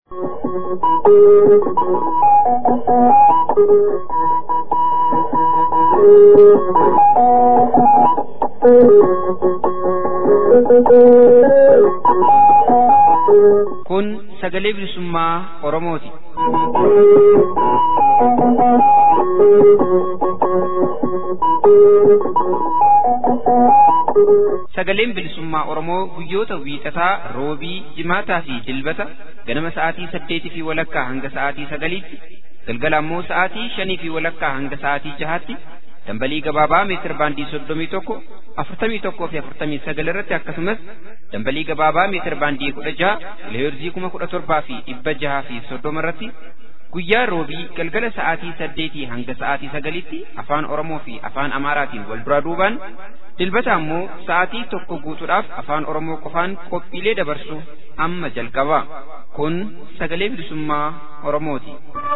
Kun sagalee bilisummaa Oromooti. Sagaleen bilisummaa Oromoo guyyoota wiixataa, roobii, jimaataa fi dilbata ganama sa'aatii saddeetii fi walakkaa hanga sa'aatii sagaliitti, galgala ammoo sa'aatii shanii fi walakkaa hanga sa'aatii jahaatti dambalii gabaabaa meetir baandii soddomii tokko afurtamii tokkoo fi afurtamii sagal irratti akkasumas dambalii gabaabaa meetir baandii kudha jaha kiloheerzii kuma kudha torbaa fi dhibba jaha fi soddoma irratti guyyaa roobii galgala sa'aatii saddeetii hanga sa'aatii sagalitti afaan oromoo fi afaan amaaraatiin wal duraa duubaan dilbata ammoo sa'aatii tokko guutuudhaaf afaan oromoo qofaan qophiilee dabarsu amma jalqaba kun sagalee bilisummaa oromooti.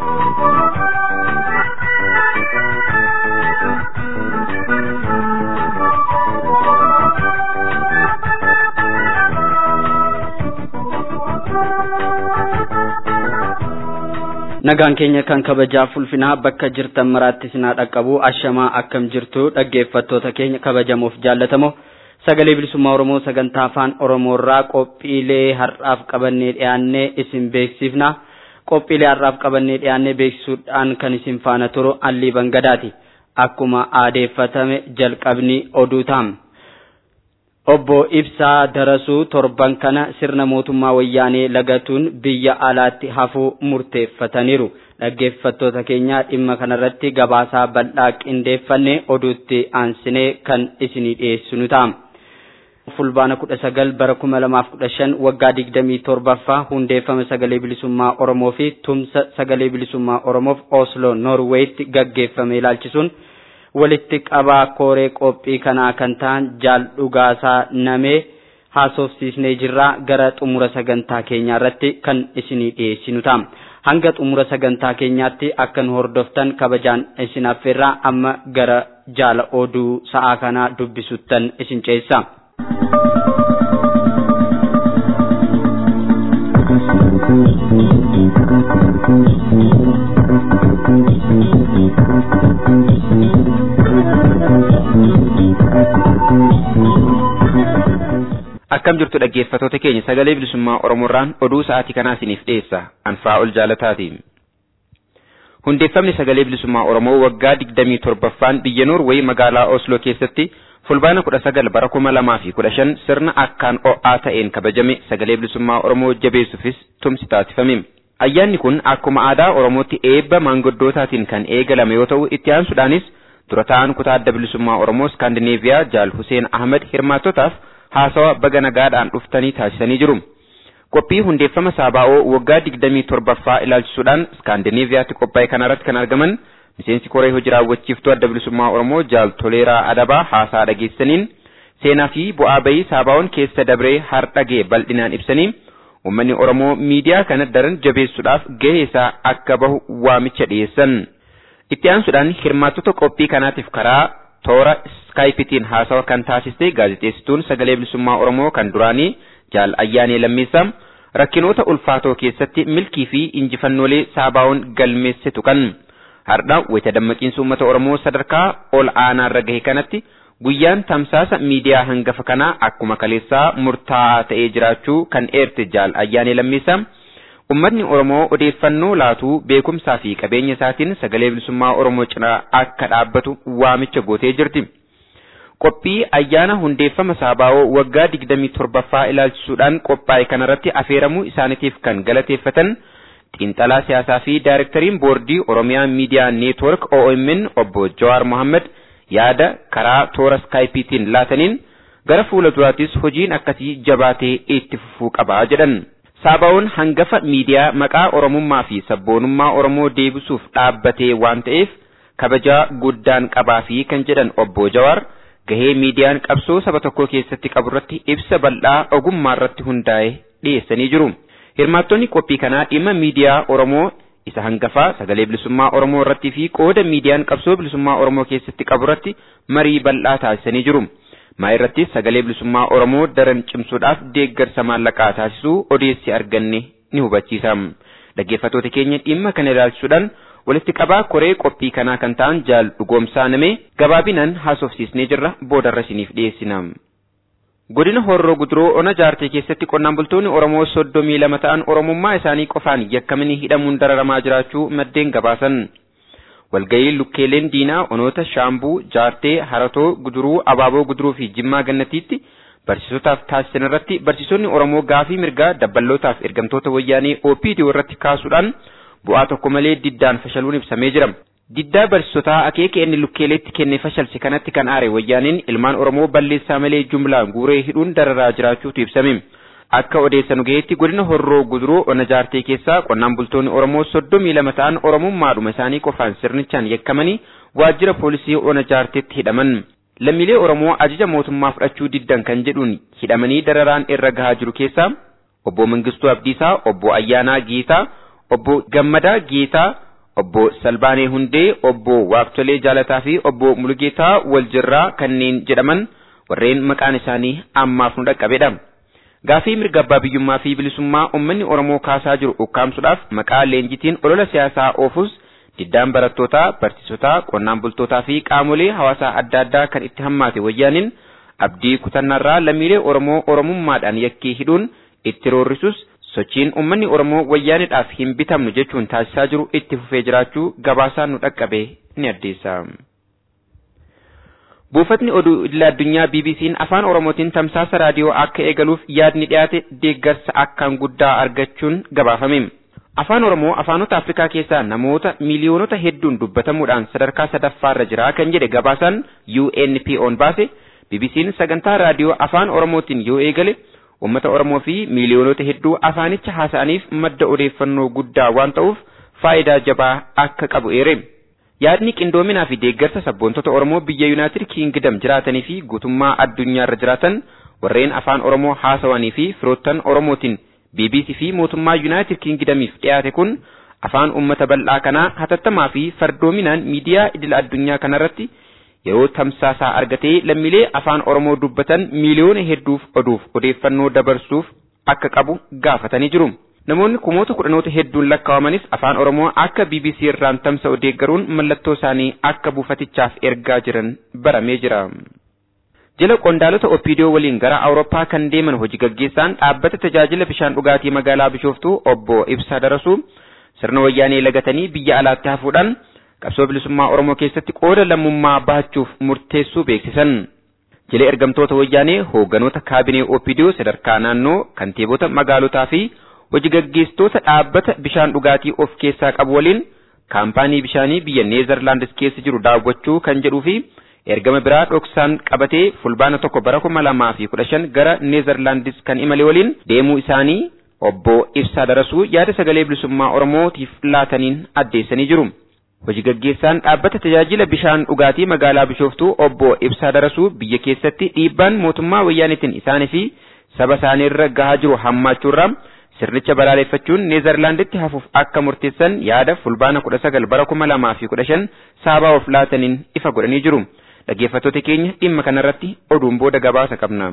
nagaan keenya kan kabajaa fulfinaa bakka jirtan maraatti sinaa dhaqqabu ashamaa akkam jirtu dhaggeeffattoota keenya kabajamoof jaallatamoo sagalee bilisummaa oromoo sagantaa afaan oromoorraa qophiilee har'aaf qabannee dhiyaannee isin beeksifna qophiilee har'aaf qabannee dhiyaannee beeksisuudhaan kan isin faana turu allii bangadaati akkuma aadeeffatame jalqabni oduu taam. Obbo Ibsaa Darasuu torban kana sirna mootummaa wayyaanee lagatuun biyya alaatti hafuu murteeffataniiru. Dhaggeeffattoota keenya dhimma kanarratti gabaasaa bal'aa qindeeffannee oduutti aansinee kan isinii dhiyeessinu ta'a. Fulbaana kudha sagal bara kuma lamaaf kudha shan waggaa digdamii torbaffaa hundeeffama sagalee bilisummaa Oromoo fi tumsa sagalee bilisummaa Oromoof Oslo Norweetti gaggeeffame ilaalchisuun walitti qabaa kooree qophii kanaa kan ta'an jaal dhugaasaa namee haasofsiisnee jirraa gara xumura sagantaa keenyaa irratti kan isinii dhiyeessinu ta'a. Hanga xumura sagantaa keenyaatti akka nu hordoftan kabajaan isin affeerraa amma gara jaala oduu sa'aa kanaa dubbisuttan isin ceessa. Akkam jirtu dhaggeeffatoota keenya sagalee bilisummaa Oromoorraan oduu sa'aatii kanaa isiniif dhiyeessa anfaa ol jaalataati. Hundeeffamni sagalee bilisummaa Oromoo waggaa digdamii torbaffaan biyya Noorweey magaalaa Osloo keessatti fulbaana kudha sagal bara kuma lamaa fi kudha shan sirna akkaan o'aa ta'een kabajame sagalee bilisummaa Oromoo jabeessuufis tumsi taasifame. Ayyaanni kun akkuma aadaa Oromootti eebba maanguddootaatiin kan eegalame yoo ta'u itti aansuudhaanis dura ta'an kutaa adda bilisummaa Oromoo Skaandineeviyaa Jaal Huseen Ahmad hirmaattotaaf haasawa baga nagaadhaan dhuftanii taasisanii jiru. Qophii hundeeffama Saabaa'oo waggaa digdamii torbaffaa ilaalchisuudhaan Skaandineeviyaatti qophaa'e kanarratti kan argaman miseensi koree hojii raawwachiiftuu adda bilisummaa Oromoo Jaal Toleeraa Adabaa haasaa dhageessaniin seenaa fi bu'aa bayii Saabaa'oon keessa dabree hardhagee bal'inaan ibsanii uummanni Oromoo miidiyaa kana daran jabeessuudhaaf gahee isaa akka bahu waamicha dhiyeessan. Itti aansuudhaan hirmaattota qophii kanaatiif karaa toora skaayipitiin haasawa kan taasiste gaazexeessituun sagalee bilisummaa Oromoo kan duraanii Jaal Ayyaanee Lammeessaa rakkinoota ulfaatoo keessatti milkii fi injifannoolee Saabaa'oon galmeesse tuqan. Har'a wayita dammaqiinsa uummata Oromoo sadarkaa ol aanaarra gahe kanatti guyyaan tamsaasa miidiyaa hangafa kanaa akkuma kaleessaa murtaa'aa ta'ee jiraachuu kan eerte Jaal Ayyaanee Lammeessaa. Uummatni Oromoo odeeffannoo laatuu beekumsaa fi qabeenya isaatiin sagalee bilisummaa Oromoo cinaa akka dhaabbatu waamicha gootee jirti. Qophii ayyaana hundeeffama Saabaa'oo waggaa digdamii torbaffaa ilaalchisuudhaan qophaa'e kanarratti afeeramuu isaaniitiif kan galateeffatan xiinxalaa siyaasaa fi daayirektariin boordii Oromiyaa Miidiyaa Neetwork OMN obbo Jawaar Mohammed yaada karaa toora skaayipiitiin laataniin gara fuula duraattis hojiin akkasii jabaatee itti fufuu qabaa jedhan. Saabaa'oon hangafa miidiyaa maqaa Oromummaa fi sabboonummaa Oromoo deebisuuf dhaabbatee waan ta'eef kabajaa guddaan qabaa fi kan jedhan obbo Jawaar gahee miidiyaan qabsoo saba tokkoo keessatti qabu irratti ibsa bal'aa ogummaa irratti hundaa'e dhiyeessanii jiru. Hirmaattonni qophii kanaa dhimma miidiyaa Oromoo isa hangafaa sagalee bilisummaa Oromoo irratti fi qooda miidiyaan qabsoo bilisummaa Oromoo keessatti qabu irratti marii bal'aa taasisanii jiru. maa irratti sagalee bilisummaa Oromoo daran cimsuudhaaf deeggarsa maallaqaa taasisuu odeessi arganne ni hubachiisa. Dhaggeeffattoota keenya dhimma kana ilaalchisuudhaan walitti qabaa koree qophii kanaa kan ta'an jaal dhugoomsaa namee gabaabinaan haasofsiisnee jirra boodarra isiniif dhiyeessina. Godina Horroo Guduroo Ona Jaartee keessatti qonnaan bultoonni Oromoo soddomii lama ta'an Oromummaa isaanii qofaan yakkamanii hidhamuun dararamaa jiraachuu maddeen gabaasan. Walga'ii lukkeeleen diinaa onoota Shaambuu, Jaartee, Haratoo, Guduruu, Abaaboo Guduruu fi Jimmaa Gannatiitti barsiisotaaf taasisan irratti barsiisonni Oromoo gaafii mirgaa dabballootaaf ergamtoota wayyaanee OPDO irratti kaasuudhaan bu'aa tokko malee diddaan fashaluun ibsamee jira. Diddaa barsiisotaa akeeka inni lukkeeleetti kenne fashalse kanatti kan aare wayyaaniin ilmaan Oromoo balleessaa malee jumlaan guuree hidhuun dararaa jiraachuutu ibsame. Akka odeessanu gaheetti godina Horroo Guduroo Ona Jaartee keessaa qonnaan bultoonni Oromoo soddomii lama ta'an Oromummaadhuma isaanii qofaan sirnichaan yakkamanii waajjira poolisii Ona Jaarteetti hidhaman. Lammiilee Oromoo ajaja mootummaa fudhachuu diddan kan jedhuun hidhamanii dararaan irra gahaa jiru keessaa obbo Mangistuu Abdiisaa, obbo Ayyaanaa Geetaa, obbo Gammadaa Geetaa, obbo Salbaanee Hundee, obbo Waaqtolee Jaalataa fi obbo Mulugeetaa Waljirraa kanneen jedhaman warreen maqaan isaanii ammaaf nu dhaqqabedha. Gaafii mirga abbaa biyyummaa fi bilisummaa uummanni Oromoo kaasaa jiru ukkaamsuudhaaf maqaa leenjitiin olola siyaasaa oofus diddaan barattootaa, barsiisotaa, qonnaan bultootaa fi qaamolee hawaasaa adda addaa kan itti hammaate wayyaaniin abdii kutannaarraa lammiilee Oromoo Oromummaadhaan yakkee hidhuun itti roorrisus sochiin uummanni Oromoo wayyaanidhaaf hin bitamnu jechuun taasisaa jiru itti fufee jiraachuu gabaasaan nu dhaqqabe ni addeessa. Buufatni oduu idil addunyaa BBC'n afaan Oromootiin tamsaasa raadiyoo akka eegaluuf yaadni dhiyaate deeggarsa akkaan guddaa argachuun gabaafame. Afaan Oromoo afaanota Afrikaa keessaa namoota miiliyoonota hedduun dubbatamuudhaan sadarkaa sadaffaarra jira kan jedhe gabaasaan UNPO'n baase BBC'n sagantaa raadiyoo afaan Oromootiin yoo eegale uummata Oromoo fi miiliyoonota hedduu afaanicha haasa'aniif madda odeeffannoo guddaa waan ta'uuf faayidaa jabaa akka qabu eere. Yaadni qindoominaa fi deeggarsa sabboontota Oromoo biyya Yuunaayitid Kiingidam jiraatanii fi guutummaa addunyaarra jiraatan warreen afaan Oromoo haasawanii fi firoottan Oromootiin BBC fi mootummaa Yuunaayitid Kiingidamiif dhiyaate kun afaan uummata bal'aa kanaa hatattamaa fi fardoominaan miidiyaa idil addunyaa kanarratti yeroo tamsaasaa argatee lammiilee afaan Oromoo dubbatan miiliyoona hedduuf oduuf odeeffannoo dabarsuuf akka qabu gaafatanii jiru. Namoonni kumoota kudhanoota hedduun lakkaawamanis afaan Oromoo akka BBC irraan tamsa'u deeggaruun mallattoo isaanii akka buufatichaaf ergaa jiran baramee jira. Jila qondaalota Opiidiyoo waliin gara Awurooppaa kan deeman hojii gaggeessaan dhaabbata tajaajila bishaan dhugaatii magaalaa Bishooftuu obbo Ibsaa Darasuu sirna wayyaanee lagatanii biyya alaatti hafuudhaan qabsoo bilisummaa Oromoo keessatti qooda lammummaa bahachuuf murteessuu beeksisan. Jila ergamtoota wayyaanee hoogganoota kaabinee Opiidiyoo sadarkaa naannoo kantiibota magaalotaa fi hojii gaggeessitoota dhaabbata bishaan dhugaatii of keessaa qabu waliin kaampaanii bishaanii biyya Neezerlaandis keessa jiru daawwachuu kan jedhuu fi ergama biraa dhoksaan qabatee fulbaana tokko bara kuma lamaa fi kudha shan gara Neezerlaandis kan imale waliin deemuu isaanii obbo Ibsaa Darasuu yaada sagalee bilisummaa Oromootiif laataniin addeessanii jiru. Hojii gaggeessaan dhaabbata tajaajila bishaan dhugaatii magaalaa Bishooftuu obbo Ibsaa Darasuu biyya keessatti dhiibbaan mootummaa wayyaanitiin isaanii fi saba isaanii irra gahaa jiru hammaachuurraa sirnicha balaaleffachuun Neezerlaanditti hafuuf akka murteessan yaada fulbaana kudha sagal bara kuma lamaa fi kudha shan saabaa of laataniin ifa godhanii jiru. Dhaggeeffattoota keenya dhimma kanarratti oduun booda gabaasa qabna.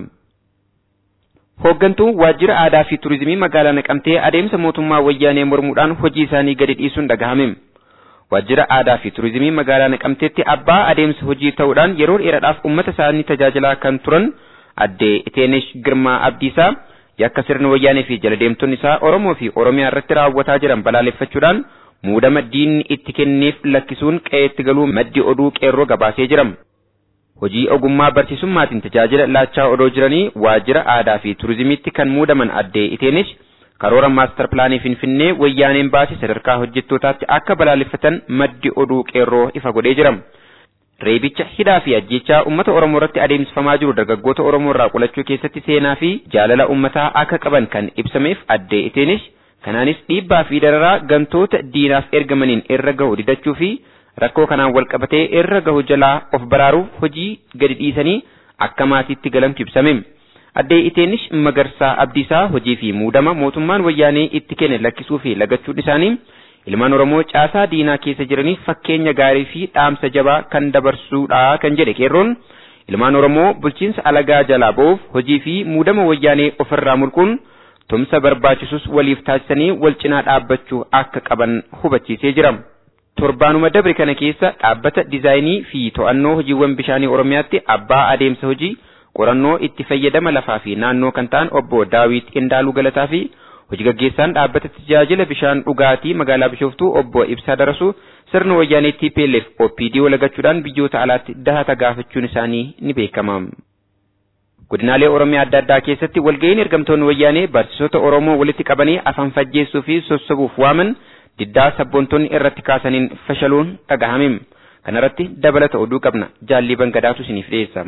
Hooggantuun waajjira aadaa fi turizimii magaalaa Naqamtee adeemsa mootummaa wayyaanee mormuudhaan hojii isaanii gadi dhiisuun dhagahame. Waajjira aadaa fi turizimii magaalaa Naqamteetti abbaa adeemsa hojii ta'uudhaan yeroo dheeraadhaaf uummata isaanii tajaajilaa kan turan addee Iteenesh Girmaa Abdiisaa yakka sirna wayyaanee fi jaladeemtonni isaa Oromoo fi Oromiyaa irratti raawwataa jiran balaaleffachuudhaan muudama diinni itti kenneef lakkisuun qe'eetti galuu maddi oduu qeerroo gabaasee jira. Hojii ogummaa barsiisummaatiin tajaajila laachaa odoo jiranii waajjira aadaa fi turizimiitti kan muudaman addee Iteenesh karoora maastar pilaanii Finfinnee wayyaaneen baase sadarkaa hojjettootaatti akka balaaleffatan maddi oduu qeerroo ifa godhee jira. Reebicha hidhaa fi ajjechaa uummata Oromoo irratti adeemsifamaa jiru dargaggoota Oromoo irraa qolachuu keessatti seenaa fi jaalala uummataa akka qaban kan ibsameef addee Iteenesh kanaanis dhiibbaa fi dararaa gantoota diinaaf ergamaniin irra gahu didachuu fi rakkoo kanaan wal qabatee irra gahu jalaa of baraaruuf hojii gadi dhiisanii akka maatiitti galamtu ibsame. Addee Iteenesh Magarsaa Abdiisaa hojii fi muudama mootummaan wayyaanee itti kenne lakkisuu fi lagachuun isaanii ilmaan Oromoo caasaa diinaa keessa jiraniif fakkeenya gaarii fi dhaamsa jabaa kan dabarsuudha kan jedhe qeerroon ilmaan Oromoo bulchiinsa alagaa jalaa ba'uuf hojii fi muudama wayyaanee ofirraa mulquun tumsa barbaachisus waliif taasisanii wal cinaa dhaabbachuu akka qaban hubachiisee jira. Torbaanuma dabre kana keessa dhaabbata diizaayinii fi to'annoo hojiiwwan bishaanii Oromiyaatti abbaa adeemsa hojii qorannoo itti fayyadama lafaa fi naannoo kan ta'an obbo Daawit Qindaaluu Galataa fi hojii gaggeessaan dhaabbata tajaajila bishaan dhugaatii magaalaa Bishooftuu obbo Ibsaa Darasuu sirna wayyaanee TPLF OPD walagachuudhaan biyyoota alaatti dahata gaafachuun isaanii ni beekama. Godinaalee Oromiyaa adda addaa keessatti walga'iin ergamtoonni wayyaanee barsiisota Oromoo walitti qabanii afaan fajjeessuu fi sossobuuf waaman diddaa sabboontonni irratti kaasaniin fashaluun dhagahame. Kanarratti dabalata oduu qabna. Jaallii Bangadaatu isiniif dhiyeessa.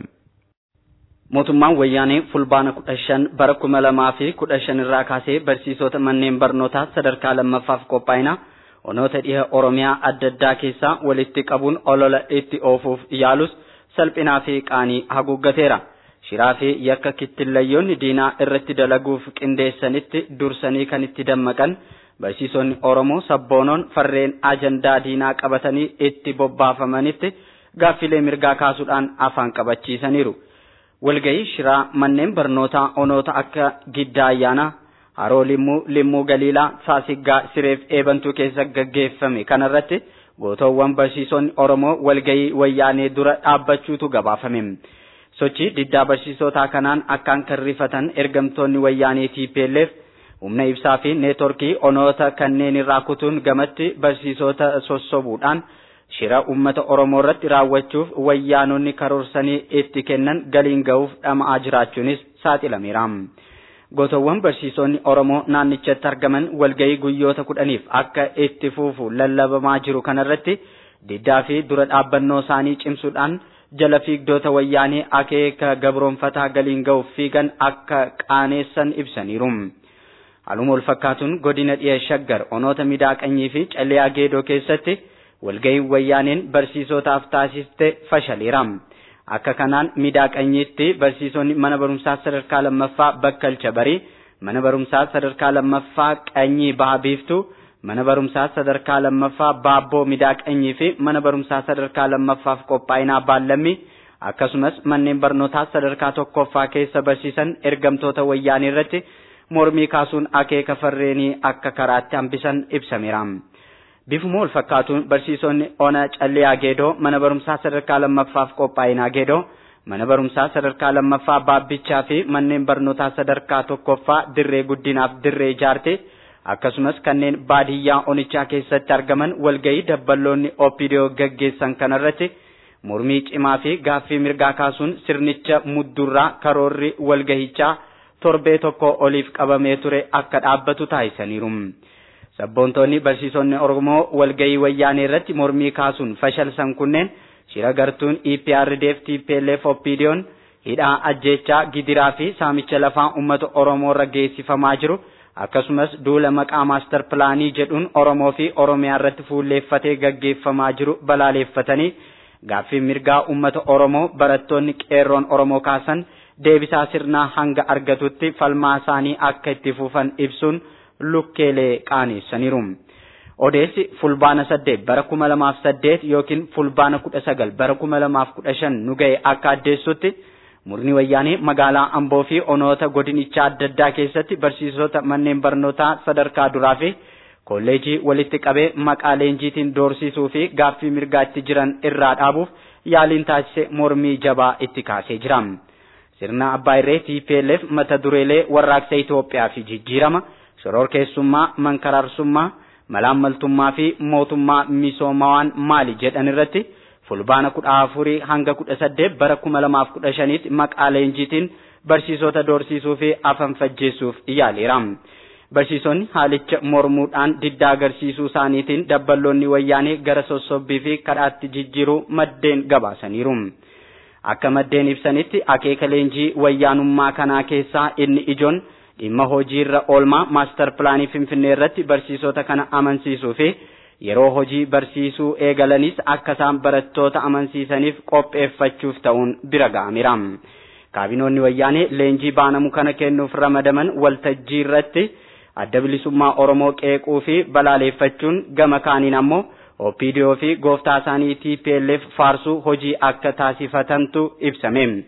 Mootummaan wayyaanee fulbaana kudha shan bara kuma lamaa fi kudha shan irraa kaasee barsiisota manneen barnootaa sadarkaa lammaffaaf qophaa'ina onoota dhiha Oromiyaa adda addaa keessaa walitti qabuun olola itti oofuuf yaalus salphinaa fi qaanii haguuggateera. Shiraa fi yakka kittillayyoonni diinaa irratti dalaguuf qindeessanitti dursanii kan itti dammaqan barsiisonni Oromoo sabboonoon farreen ajandaa diinaa qabatanii itti bobbaafamanitti gaaffilee mirgaa kaasuudhaan afaan qabachiisaniiru. walgahii shiraa manneen barnootaa onoota akka giddaa ayyaanaa haroo limmuu limmuu galiilaa saasiggaa sireef eebantuu keessa gaggeeffame kanarratti gootoowwan barsiisonni oromoo walgahii wayyaanee dura dhaabbachuutu gabaafame sochii diddaa barsiisotaa kanaan akkaan kan rifatan ergamtoonni wayyaanee TPLF humna ibsaa fi neetworkii onoota kanneen irraa kutuun gamatti barsiisota sossobuudhaan shira ummata oromoo irratti raawwachuuf wayyaanonni karoorsanii itti kennan galiin ga'uuf dhama'aa jiraachuunis saaxilameera. Gootowwan barsiisonni oromoo naannichatti argaman walgahii guyyoota kudhaniif akka itti fuufu lallabamaa jiru kanarratti diddaa fi dura dhaabbannoo isaanii cimsuudhaan jala fiigdota wayyaanee akeeka gabroonfataa galiin ga'uuf fiigan akka qaaneessan ibsaniiru. Haaluma wal fakkaatuun godina dhiya shaggar onoota midaaqanyii fi callee geedoo keessatti walgahiin wayyaaneen barsiisotaaf taasiste fashaleera. Akka kanaan midaaqanyiitti barsiisonni mana barumsaa sadarkaa lammaffaa bakkalcha barii, mana barumsaa sadarkaa lammaffaa qanyii baha biiftuu, mana barumsaa sadarkaa lammaffaa baabboo midaaqanyii fi mana barumsaa sadarkaa lammaffaaf qophaa'inaa baallammi akkasumas manneen barnootaa sadarkaa tokkoffaa keessa barsiisan ergamtoota wayyaanee irratti mormii kaasuun akeeka farreenii akka karaatti hambisan ibsameera. Bifuma wal fakkaatuun barsiisonni ona callee geedoo mana barumsaa sadarkaa lammaffaaf qophaa'inaa geedoo mana barumsaa sadarkaa lammaffaa baabbichaa fi manneen barnootaa sadarkaa tokkoffaa dirree guddinaaf dirree ijaarte akkasumas kanneen baadiyyaa onichaa keessatti argaman walgahii dabballoonni OPDO gaggeessan kanarratti mormii cimaa fi gaaffii mirgaa kaasuun sirnicha muddurraa karoorri walgahichaa torbee tokko oliif qabamee ture akka dhaabbatu taasisaniiru. Sabboontoonni barsiisonni Oromoo walgahii wayyaanee irratti mormii kaasuun fashalsan kunneen shira gartuun EPRDF TPLF OPDO'n hidhaa ajjeechaa gidiraa fi saamicha lafaa uummata Oromoo irra geessifamaa jiru akkasumas duula maqaa maastar pilaanii jedhuun Oromoo fi Oromiyaa irratti fuulleeffatee gaggeeffamaa jiru balaaleeffatanii gaaffii mirgaa uummata Oromoo barattoonni qeerroon Oromoo kaasan deebisaa sirnaa hanga argatutti falmaa isaanii akka itti fufan ibsuun lukkeelee qaaneessaniiru. Odeessi fulbaana saddeet bara kuma lamaaf saddeet yookiin fulbaana kudha sagal bara kuma lamaaf kudha shan nu ga'e akka addeessutti murni wayyaanee magaalaa Amboo fi onoota godinichaa adda addaa keessatti barsiisota manneen barnootaa sadarkaa duraa fi kolleejii walitti qabee maqaa leenjiitiin doorsisuu fi gaaffii mirgaatti jiran irraa dhaabuuf yaaliin taasise mormii jabaa itti kaasee jira. Sirna Abbaa Irree TPLF mata dureelee warraaqsa Itoophiyaa fi jijjiirama shororkeessummaa mankaraarsummaa malaammaltummaa fi mootummaa misoomawaan maali jedhan irratti fulbaana kudha afurii hanga kudha saddeet bara kuma lamaaf kudha shaniitti maqaa leenjiitiin barsiisota doorsisuu fi afan fajjeessuuf yaaleera. Barsiisonni haalicha mormuudhaan diddaa agarsiisuu isaaniitiin dabballoonni wayyaanee gara sossobbii fi kadhaatti jijjiiruu maddeen gabaasaniiru. Akka maddeen ibsanitti akeeka leenjii wayyaanummaa kanaa keessaa inni ijoon dhimma hojiirra oolmaa maastar pilaanii finfinnee irratti barsiisota kana amansiisuu fi yeroo hojii barsiisuu eegalanis akka isaan barattoota amansiisaniif qopheeffachuuf ta'uun bira ga'ameera. Kaabinoonni wayyaanee leenjii baanamu kana kennuuf ramadaman waltajjii irratti adda bilisummaa Oromoo qeequu fi balaaleeffachuun gama kaaniin ammoo OPDO fi gooftaa isaanii TPLF faarsuu hojii akka taasifatantu ibsame.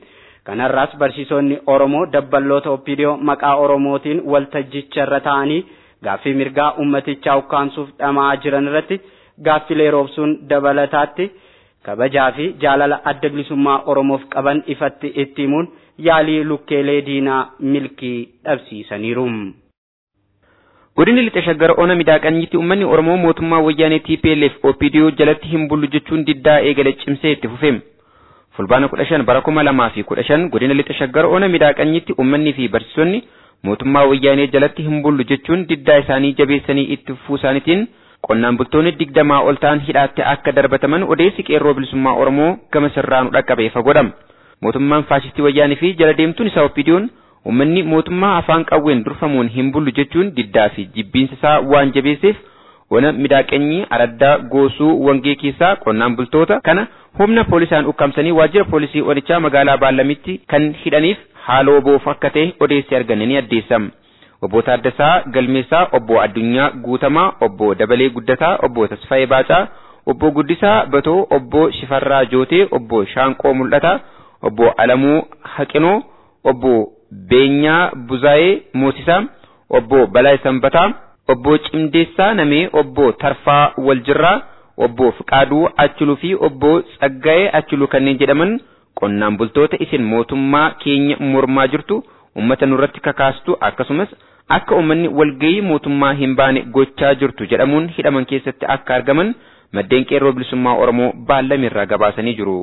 Kanarraas barsiisonni Oromoo dabballoota Oppidiyoo maqaa Oromootiin waltajjicha irra taa'anii gaaffii mirgaa ummatichaa ukkaamsuuf dhama'aa jiran irratti gaaffilee roobsuun dabalataatti kabajaa fi jaalala adda bilisummaa Oromoof qaban ifatti itti himuun yaalii lukkeelee diinaa milkii dhabsiisaniiru. Godina lixa shaggar ona miidhaqanyitti uummanni Oromoo mootummaa wayyaanee TPLF OPDO jalatti hin bullu jechuun diddaa eegale cimsee itti fufe. Fulbaana kudha shan bara kuma lamaa fi kudha shan godina lixa shaggar ona miidhaqanyitti uummanni fi barsiisonni mootummaa wayyaanee jalatti hin bullu jechuun diddaa isaanii jabeessanii itti fufuu isaaniitiin qonnaan bultoonni digdamaa ol ta'an hidhaatti akka darbataman odeessi qeerroo bilisummaa Oromoo gama sirraanu dhaqqabe ifa godhama. Mootummaan faashistii wayyaanee fi jala deemtuun isaa OPDO'n Uummanni mootummaa afaan qawween durfamuun hin bullu jechuun diddaa fi jibbiinsa isaa waan jabeesseef ona miidhaqanyii araddaa goosuu wangee keessaa qonnaan bultoota kana humna poolisaan ukkaamsanii waajjira poolisii onichaa magaalaa Baallamitti kan hidhaniif haaloo boof akka ta'e odeessi arganne ni addeessama. Obbo Taaddasaa Galmeessaa, Obbo Addunyaa Guutamaa, Obbo Dabalee Guddataa, Obbo Tasfaayee Baacaa, Obbo Guddisaa Batoo, Obbo Shifarraa Jootee, Obbo Shaanqoo Mul'ataa, Obbo Alamuu Haqinoo, Obbo Beenyaa Buzaayee Moosisaa, Obbo Balaa Sanbataa, Obbo Cimdeessaa Namee, Obbo Tarfaa Waljirraa, Obbo Fiqaaduu Achiluu fi Obbo Tsaggaa'ee Achiluu kanneen jedhaman qonnaan bultoota isin mootummaa keenya mormaa jirtu ummata nurratti kakaastu akkasumas akka ummanni walgayii mootummaa hin baane gochaa jirtu jedhamuun hidhaman keessatti akka argaman maddeen qeerroo bilisummaa Oromoo baallamirraa gabaasanii jiru.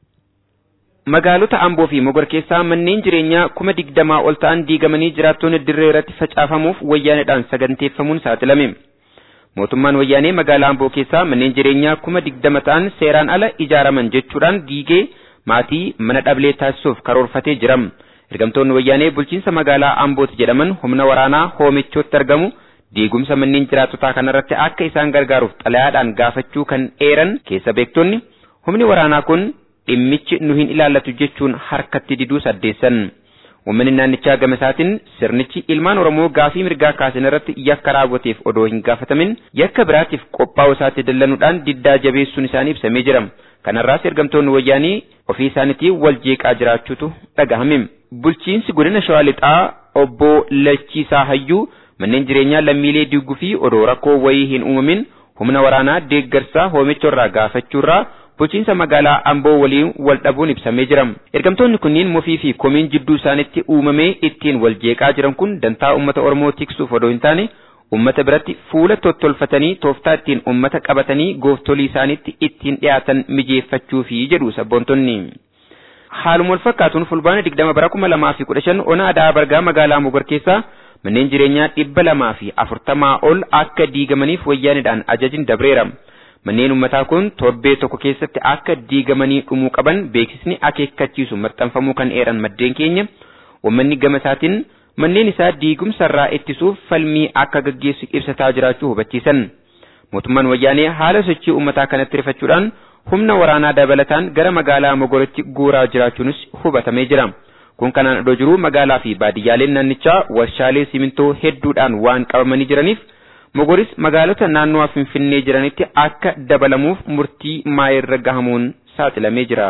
Magaalota Amboo fi Mogor keessaa manneen jireenyaa kuma digdamaa ol ta'an diigamanii jiraattonni dirree irratti facaafamuuf wayyaaneedhaan saganteeffamuun saaxilame. Mootummaan wayyaanee magaalaa Amboo keessaa manneen jireenyaa kuma digdama ta'an seeraan ala ijaaraman jechuudhaan diigee maatii mana dhablee taasisuuf karoorfatee jira. Ergamtoonni wayyaanee bulchiinsa magaalaa Ambooti jedhaman humna waraanaa hoomichootti argamu diigumsa manneen jiraattotaa kanarratti akka isaan gargaaruuf xalayaadhaan gaafachuu kan eeran keessa beektonni humni waraanaa kun dhimmichi nu hin ilaallatu jechuun harkatti diduu saddeessan. Uummanni naannichaa gama isaatiin sirnichi ilmaan Oromoo gaafii mirgaa kaasan irratti yakka raawwateef odoo hin gaafatamin yakka biraatiif qophaa'uu isaatti dallanuudhaan diddaa jabeessuun isaanii ibsamee jira. Kanarraas ergamtoonni wayyaanii ofii isaaniitiin wal jeeqaa jiraachuutu dhagahame. Bulchiinsi godina Shawaa Lixaa obbo Lachiisaa Hayyuu manneen jireenyaa lammiilee diiguu fi odoo rakkoo wayii hin uumamin humna waraanaa deeggarsaa hoomichorraa gaafachuurraa bulchiinsa magaalaa Amboo waliin wal dhabuun ibsamee jira. Ergamtoonni kunniin mufii fi komiin jidduu isaanitti uumamee ittiin wal jeeqaa jiran kun dantaa uummata Oromoo tiksuuf odoo hin taane ummata biratti fuula tottolfatanii tooftaa ittiin ummata qabatanii gooftolii isaaniitti ittiin dhiyaatan mijeeffachuufi jedhu sabboontonni. Haaluma wal fakkaatuun fulbaana digdama bara kuma lamaa fi kudha shan ona adaa bargaa magaalaa Mogor keessaa manneen jireenyaa dhibba lamaa fi afurtamaa ol akka diigamaniif wayyaanidhaan ajajin dabreera. Manneen ummataa kun torbee tokko keessatti akka diigamanii dhumuu qaban beeksisni akeekkachiisu maxxanfamuu kan eeran maddeen keenya uummanni gama isaatiin manneen isaa diigumsarraa ittisuuf falmii akka gaggeessu ibsataa jiraachuu hubachiisan. Mootummaan wayyaanee haala sochii uummataa kanatti rifachuudhaan humna waraanaa dabalataan gara magaalaa Mogoritti guuraa jiraachuunis hubatamee jira. Kun kanaan odoo jiruu magaalaa fi baadiyyaaleen naannichaa warshaalee simintoo hedduudhaan waan qabamanii jiraniif Mogoris magaalota naannoo Finfinnee jiranitti akka dabalamuuf murtii maayirra gahamuun saaxilamee jira.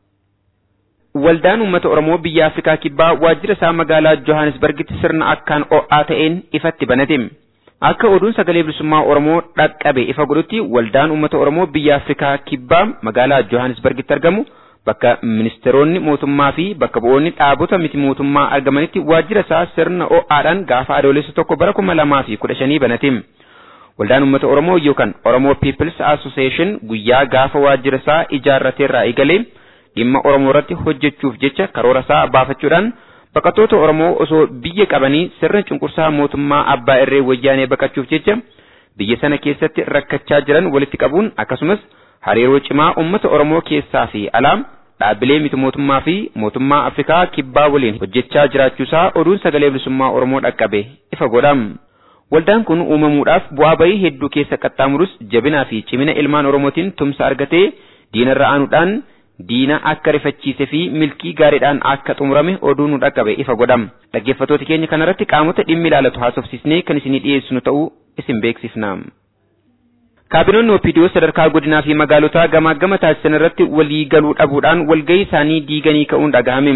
Waldaan uummata Oromoo biyya Afrikaa Kibbaa waajjira isaa magaalaa Johannesburgitti sirna akkaan o'aa ta'een ifatti banate. Akka oduun sagalee bilisummaa Oromoo dhaqqabe ifa godhutti waldaan uummata Oromoo biyya Afrikaa Kibbaa magaalaa Johannesburgitti argamu bakka ministeeronni mootummaa fi bakka bu'oonni dhaabota miti mootummaa argamanitti waajjira isaa sirna o'aadhaan gaafa adoolessa tokko bara kuma lamaa fi kudha shanii banate. Waldaan uummata Oromoo yookaan Oromoo People's Association guyyaa gaafa waajjira isaa ijaarrateerraa eegalee dhimma Oromoo irratti hojjechuuf jecha karoora isaa baafachuudhaan baqattoota Oromoo osoo biyya qabanii sirna cunqursaa mootummaa abbaa irree wayyaanee baqachuuf jecha biyya sana keessatti rakkachaa jiran walitti qabuun akkasumas hariiroo cimaa uummata Oromoo keessaa fi alaa dhaabbilee miti mootummaa fi mootummaa Afrikaa kibbaa waliin hojjechaa jiraachuusaa oduun sagalee bilisummaa Oromoo dhaqqabe ifa godha. Waldaan kun uumamuudhaaf bu'aa bahii hedduu keessa qaxxaamurus jabinaa fi cimina ilmaan Oromootiin tumsa argatee diinarra aanuudhaan diina akka rifachiise fi milkii gaariidhaan akka xumurame oduu nu dhaqqabe ifa godha. Dhaggeeffattoota keenya kanarratti qaamota dhimmi ilaalatu haasofsiisnee kan isinii dhiyeessinu ta'uu isin beeksifna. Kaabinoonni OPDO sadarkaa godinaa fi magaalotaa gamaa gama taasisan irratti walii galuu dhabuudhaan walgahii isaanii diiganii ka'uun dhagahame.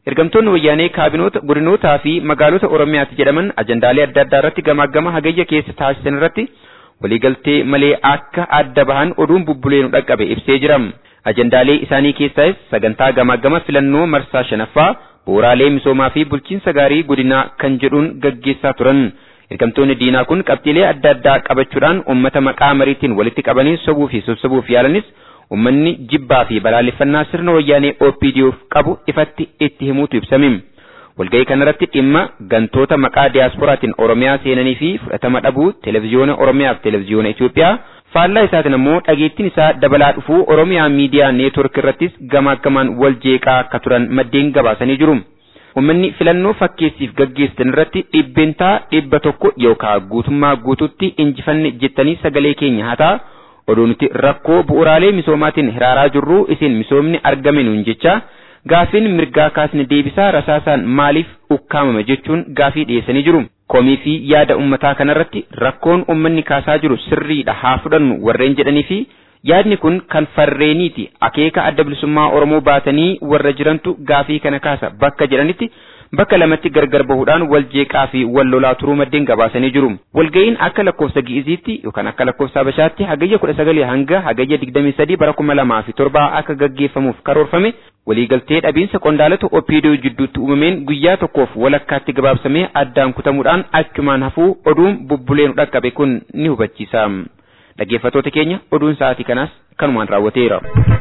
Ergamtoonni wayyaanee kaabinoota godinootaa fi magaalota Oromiyaatti jedhaman ajandaalee adda addaa irratti gamaagama hagayya keessa taasisan irratti waliigaltee malee akka adda bahan oduun bubbulee nu dhaqqabe ibsee jira. Ajandaalee isaanii keessaas sagantaa gamaagama filannoo marsaa shanaffaa bu'uuraalee misoomaa fi bulchiinsa gaarii godinaa kan jedhuun gaggeessaa turan. Ergamtoonni diinaa kun qabxiilee adda addaa qabachuudhaan uummata maqaa mariitiin walitti qabanii sobuu fi sossobuuf yaalanis uummanni jibbaa fi balaaleffannaa sirna wayyaanee OPDOf qabu ifatti itti himuutu ibsame. Walga'ii kanarratti dhimma gantoota maqaa diyaasporaatiin Oromiyaa seenanii fi fudhatama dhabuu televezyiyoona Oromiyaa fi televezyiyoona Itoophiyaa faallaa isaatiin immoo dhageettiin isaa dabalaa dhufuu Oromiyaa miidiyaa neetwork irrattis gamaaggamaan wal jeeqaa akka turan maddeen gabaasanii jiru. Uummanni filannoo fakkeessiif gaggeessan irratti dhibbeentaa dhibba tokko yookaan guutummaa guututti injifanne jettanii sagalee keenya hataa oduu nuti rakkoo bu'uuraalee misoomaatiin hiraaraa jirru isin misoomni argame nuun jecha gaafiin mirgaa kaasne deebisaa rasaasaan maaliif ukkaamame jechuun gaafii dhiyeessanii jiru. Komii fi yaada uummataa kanarratti rakkoon uummanni kaasaa jiru sirriidha haa fudhannu warreen jedhanii fi yaadni kun kan farreeniiti akeeka adda bilisummaa Oromoo baatanii warra jirantu gaafii kana kaasa bakka jedhanitti bakka lamatti gargar bahuudhaan wal jeeqaa fi wal lolaa turuu maddeen gabaasanii jiru. Walga'iin akka lakkoofsa Gi'iziitti yookaan akka lakkoofsa Habashaatti hagayya kudha sagalii hanga hagayya digdamii sadii bara kuma lamaa fi torbaa akka gaggeeffamuuf karoorfame waliigaltee dhabiinsa qondaalota OPDO jidduutti uumameen guyyaa tokkoof walakkaatti gabaabsamee addaan kutamuudhaan achumaan hafuu oduun bubbulee nu dhaqqabe kun ni hubachiisa. Dhaggeeffattoota keenya oduun sa'aatii kanaas kanumaan raawwateera.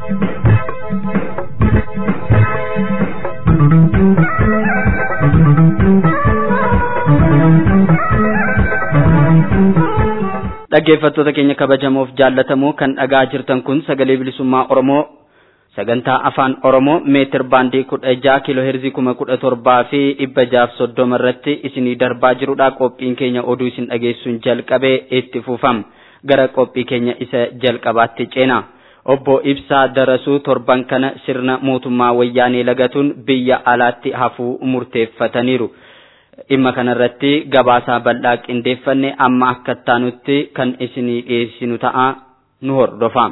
dhaggeeffattoota keenya kabajamoof jaallatamoo kan dhagaa jirtan kun sagalee bilisummaa oromoo sagantaa afaan oromoo meetir baandii kudha jaha kiiloo heerzii kuma kudha torbaa fi dhibba jaaf soddoma irratti isinii darbaa jirudha qophiin keenya oduu isin dhageessuun jalqabee itti fufama gara qophii keenya isa jalqabaatti ceena obbo Ibsaa Darasuu torban kana sirna mootummaa wayyaanee lagatuun biyya alaatti hafuu murteeffataniiru. dhimma kanarratti gabaasaa bal'aa qindeeffanne amma akka taanutti kan isinii dhiyeessinu ta'a nu hordofaa.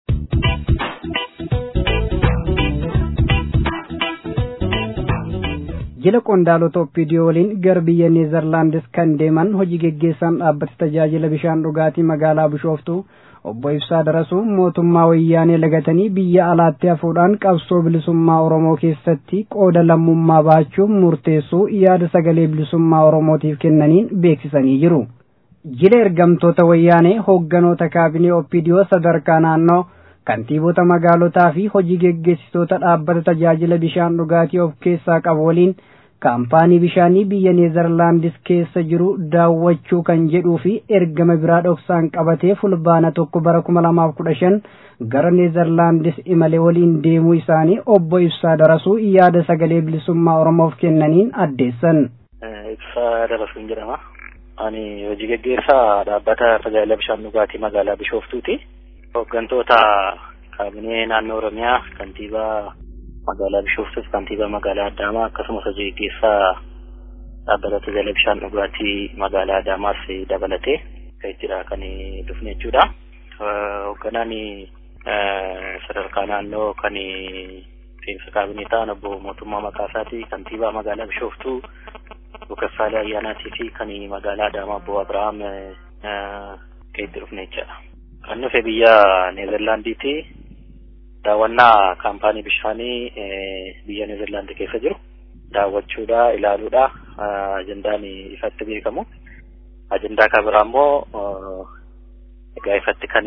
jila qondaalota opiidiyoo waliin gara biyya neezerlaandis kan deeman hojii geggeessaan dhaabbata tajaajila bishaan dhugaatii magaalaa bishooftuu obbo Ibsaa Darasuu mootummaa wayyaanee lagatanii biyya alaatti hafuudhaan qabsoo bilisummaa Oromoo keessatti qooda lammummaa baachuun murteessuu yaada sagalee bilisummaa Oromootiif kennaniin beeksisanii jiru. Jila ergamtoota wayyaanee hoogganoota kaabinee opiidiyoo sadarkaa naannoo kantiibota magaalotaa fi hojii geggeessitoota dhaabbata tajaajila bishaan dhugaatii of keessaa qabu waliin kaampaanii bishaanii biyya neezerlaandis keessa jiru daawwachuu kan jedhuu fi ergama biraa dhoksaan qabatee fulbaana tokko bara kuma lamaaf kudha shan gara neezerlaandis imale waliin deemuu isaanii obbo Ibsaa Darasuu yaada sagalee bilisummaa Oromoof kennaniin addeessan. Ibsaa Darasuun jedhama. Ani hojii geggeessaa dhaabbata tajaajila bishaan dhugaatii magaalaa Bishooftuuti. Hooggantoota kaabinee naannoo Oromiyaa kantiibaa magaalaa Bishooftuuf kantiibaa magaalaa Adaamaa akkasumas hojii geggeessaa dhaabbata tajaajila bishaan dhugaatii magaalaa Adaamaas dabalatee kan ittidha kan dhufne jechuudha. Hoogganaan sadarkaa naannoo kan seensa kaabinee ta'an obbo Mootummaa Maqaasaati kantiibaa magaalaa Bishooftuu Bukassaalee Ayyaanaatii fi kan magaalaa Adaamaa obbo Abirahaam kan itti dhufne jechuudha. Kan dhufe biyya Neezerlaandiiti. daawwannaa kaampaanii bishaanii biyya Neezerlaand keessa jiru daawwachuudha ilaaluudha ajandaan ifatti beekamu ajandaa kan biraa immoo egaa ifatti kan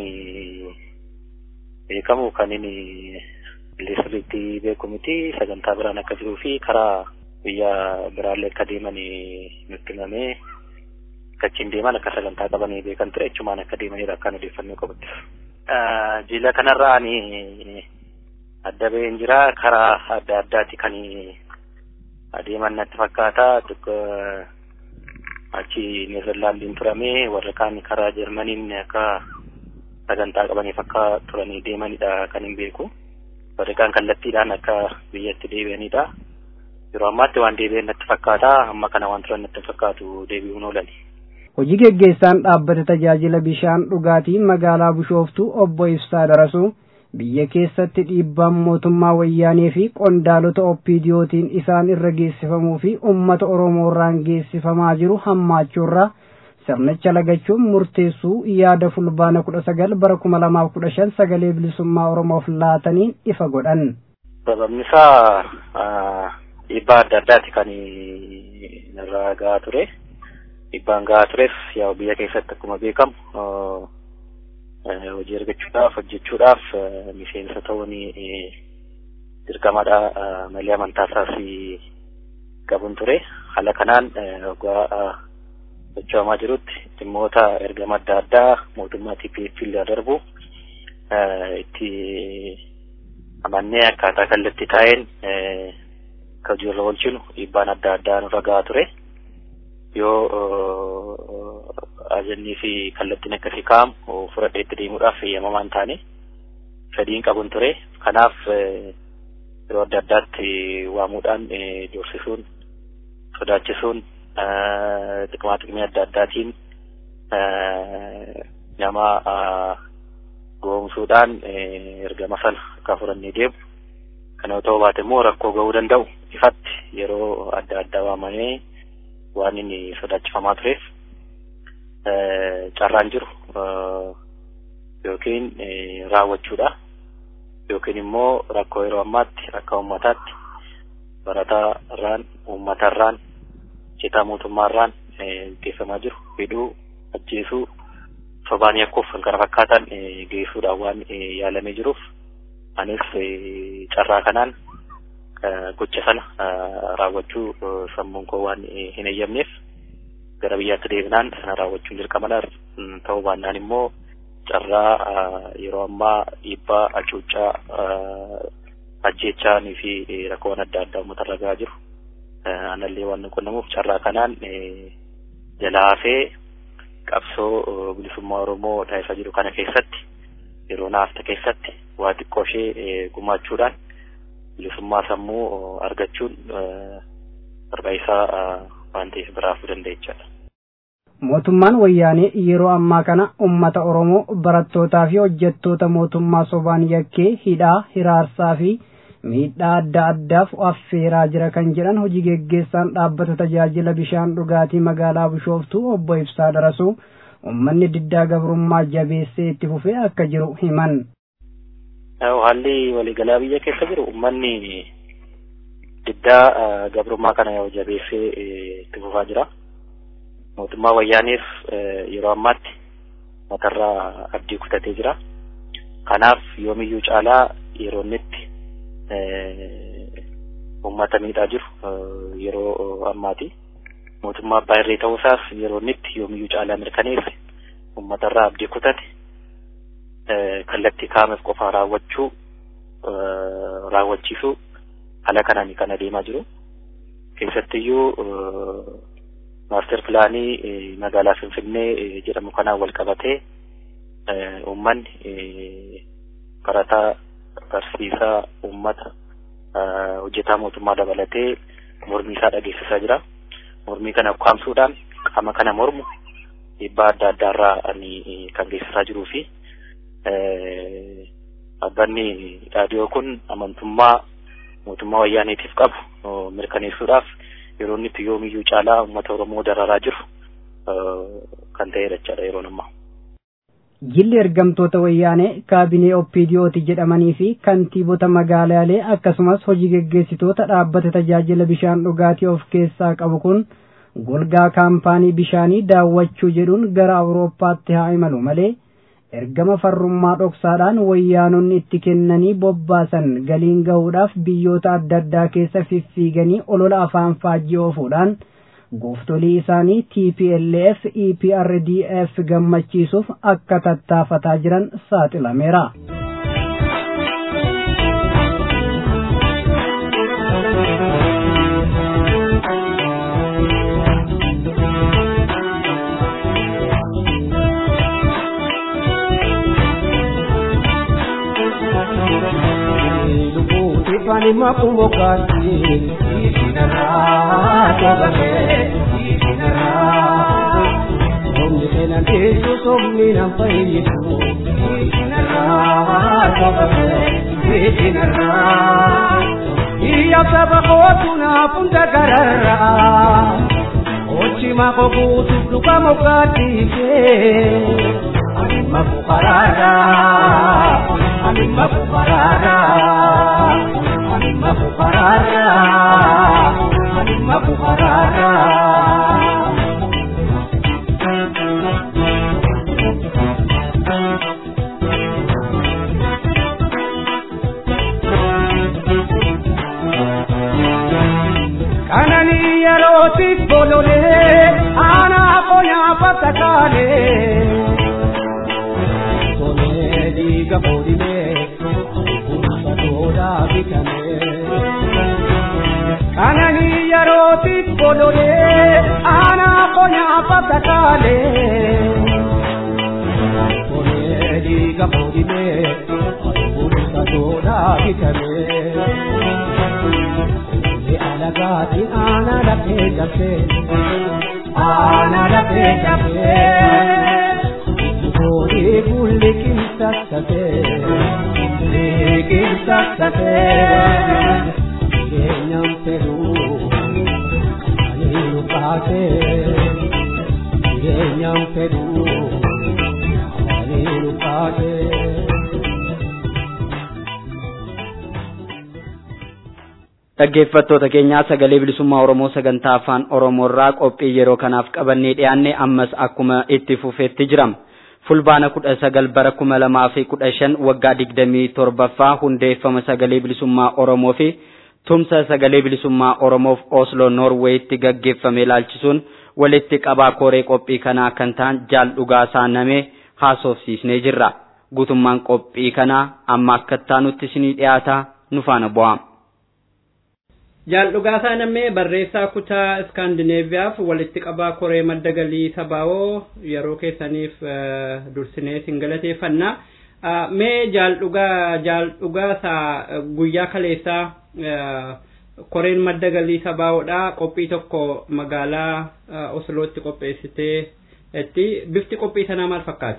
beekamu kan inni sirriitti beeku miti sagantaa biraan akka jiruu fi karaa biyya biraallee akka deeman nutti himamee kachiin deeman akka sagantaa qabanii beekan ture jechumaan akka deemanidha akkaan odeeffannoo qabutti. jila kanarraa ani adda baheen jira karaa adda addaati kan adeeman natti fakkaata achi neezerlaandiin turame warra kaan karaa jarmaniin akka sagantaa qabaniif akka turanii deemanidha kan hin beeku warri kaan kallattiidhaan akka biyyatti deebi'anidha yeroo ammaatti waan deebi'an natti fakkaata amma kana waan turan natti fakkaatu deebi'uun oolani. hojii geggeessaan dhaabbata tajaajila bishaan dhugaatii magaalaa bishooftuu obbo Ibsaa Darasuu biyya keessatti dhiibbaan mootummaa wayyaanee fi qondaalota oppiidiyootiin isaan irra geessifamuu fi ummata oromoorraan geessifamaa jiru hammaachuurraa sirnicha lagachuun murteessuu yaada fulbaana kudha sagal bara kuma lamaaf kudha shan sagalee bilisummaa oromoof laataniin ifa godhan. Sababni isaa dhiibbaa adda addaati kan irraa gahaa ture. Dhiibbaan gahaa tures yaa biyya keessatti akkuma beekamu hojii argachuudhaaf hojjechuudhaaf miseensa ta'uun dirqamadha malee amantaa isaas qabuun ture. Haala kanaan waggaa sochoomaa jirutti dhimmoota ergama adda addaa mootummaa TPF illee darbu itti amannee akkaataa kallattii taa'een akka hojiirra oolchinu dhiibbaan adda addaa nurra gahaa ture. Yoo ajannii fi kallattiin akkasii kaa'amu fudhadhee itti deemuudhaaf eeyyamamaa hin taane fedhiin qabuun ture. Kanaaf yeroo adda addaatti waamuudhaan doorsisuun sodaachisuun xiqmaa xiqmii adda addaatiin nama goomsuudhaan ergama sana akka fudhannee deemu kana yoo ta'uu baate immoo rakkoo ga'uu danda'u ifatti yeroo adda addaa waamamee waan inni sodaachifamaa tureef carraan jiru yookiin raawwachuudha yookiin immoo rakkoo yeroo ammaatti akka uummataatti barataa irraan uummata irraan citaa mootummaa irraan geessamaa jiru hidhuu ajjeesuu sobaanii akkoof kan kana fakkaatan geessuudhaan waan yaalamee jiruuf anis carraa kanaan gocha sana raawwachuu sammuun koo waan hin eeyyamneef gara biyyaatti deebinaan sana raawwachuun dirqamadha ta'uu baannaan immoo carraa yeroo ammaa dhiibbaa hacuuccaa ajjeechaanii fi rakkoowwan adda addaa uummata irra gahaa jiru anallee waan qunnamuuf carraa kanaan jalaa hafee qabsoo bilisummaa Oromoo taasisaa jiru kana keessatti yeroo naafta keessatti waa xiqqoo ishee gumaachuudhaan bilisummaa sammuu argachuun barbaachisaa waan ta'eef biraafuu dandeechaadha. Mootummaan wayyaanee yeroo ammaa kana uummata Oromoo barattootaa fi hojjettoota mootummaa sobaan yakkee hidhaa hiraarsaa fi miidhaa adda addaaf affeeraa jira kan jedhan hojii geggeessaan dhaabbata tajaajila bishaan dhugaatii magaalaa Bishooftuu obbo Ibsaa Darasuu uummanni diddaa gabrummaa jabeessee itti fufee akka jiru himan. Haalli waliigalaa biyya keessa jiru uummanni diddaa gabrummaa kana jabeessee itti fufaa jira. Mootummaa wayyaaneef yeroo ammaatti matarraa abdii kutatee jira. Kanaaf yoomiyyuu caalaa yeroo innitti uummata miidhaa jiru yeroo ammaati. Mootummaa abbaa irree ta'uusaas yeroo innitti yoomiyyuu caalaa mirkaneesse uummatarraa abdii kutate kallattii kaa'ameef qofaa raawwachuu raawwachiisuu haala kanaan kan adeemaa jiru. Keessattiyyuu maaster pilaanii magaalaa Finfinnee jedhamu kanaan wal qabatee uummanni barataa barsiisaa uummata hojjetaa mootummaa dabalatee mormii isaa dhageessisaa jira. Mormii kana ukkaamsuudhaan qaama kana mormu dhiibbaa adda addaarraa kan geessisaa jiruu fi dhaabbanni raadiyoo kun amantummaa mootummaa wayyaaneetiif qabu mirkaneessuudhaaf yeroo inni itti yoomiyyuu caalaa uummata Oromoo dararaa jiru kan ta'edha jechaadha yeroon ammaa. Jilli ergamtoota wayyaanee kaabinee oppiidiyooti jedhamanii fi kantiibota magaalaalee akkasumas hojii geggeessitoota dhaabbata tajaajila bishaan dhugaatii of keessaa qabu kun golgaa kaampaanii bishaanii daawwachuu jedhuun gara awurooppaatti haa imalu malee ergama farrummaa dhoksaadhaan wayyaanonni itti kennanii bobbaasan galiin gahuudhaaf biyyoota adda addaa keessa fiffiiganii olola afaan faajjii oofuudhaan gooftolii isaanii TPLF EPRDF gammachiisuuf akka tattaafataa jiran saaxilameera. Ifani makumbokati Isinara Tobake Isinara Omni tena desu somni na faidu Isinara qabame beekinarraa iyya saba kootu naaf hunda gararraa ochima ko guutuuf dhuga moggaatiifee animma fuqaraarraa animma fuqaraarraa animma fuqaraarraa animma fuqaraarraa. kanani yerootiif bololee aanaa qonyaa fatakaalee sonee dhiiga boodimee bulcha toodaa bitamee kanani yerootiif bololee aanaa qonyaa fatakaalee sonee dhiiga boodimee bulcha toodaa bitamee. alagaati ana lafee jabee ana lafee jabee boodee bulli qinsaasatee qinsaasatee jireenyaan fedhuu ani nu baatee jireenyaan fedhuu ani nu baatee. dhaggeeffattoota keenyaa sagalee bilisummaa oromoo sagantaa afaan oromoorraa qophii yeroo kanaaf qabannee dhiyaanne ammas akkuma itti fufeetti jirama fulbaana kudha sagal bara kuma lamaa fi kudha shan waggaa digdamii torbaffaa hundeeffama sagalee bilisummaa oromoo fi tumsa sagalee bilisummaa oromoof oslo noorweeyitti gaggeeffame ilaalchisuun walitti qabaa koree qophii kanaa kan ta'an jaal dhugaasaa namee haasofsiisnee jirra guutummaan qophii kanaa amma akka taanutti isinii dhiyaata nu faana bu'aa. Jaal dhugaasaa namee barreessaa kutaa iskaandineeviyaaf walitti qabaa koree madda galii sabaawoo yeroo keessaniif dursinee isin galateeffanna. Mee jaal dhugaa jaal dhugaasaa guyyaa kaleessaa koreen madda galii sabaawoodha qophii tokko magaalaa Oslootti qopheessitee itti bifti qophii sanaa maal fakkaata?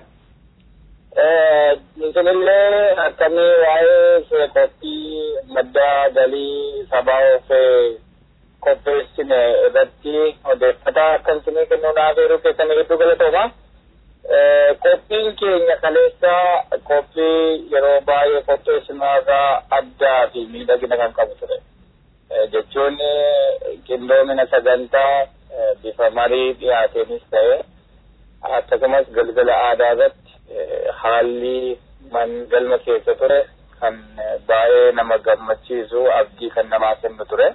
Isinillee akkamii waa'ee qophii madda galii sabaa of qopheessine irratti odeeffannoo akka isinii kennuudhaaf yeroo keessanii hedduu galatooma. Qophiin keenya kaleessa qophii yeroo baay'ee qopheessinurraa addaa fi miidhagina kan qabu ture. Jechuun qindoomina sagantaa bifa marii dhiyaateenis ta'e akkasumas galgala aadaa irratti haalli man galma keessa ture kan baay'ee nama gammachiisu abdii kan namaa kennu ture.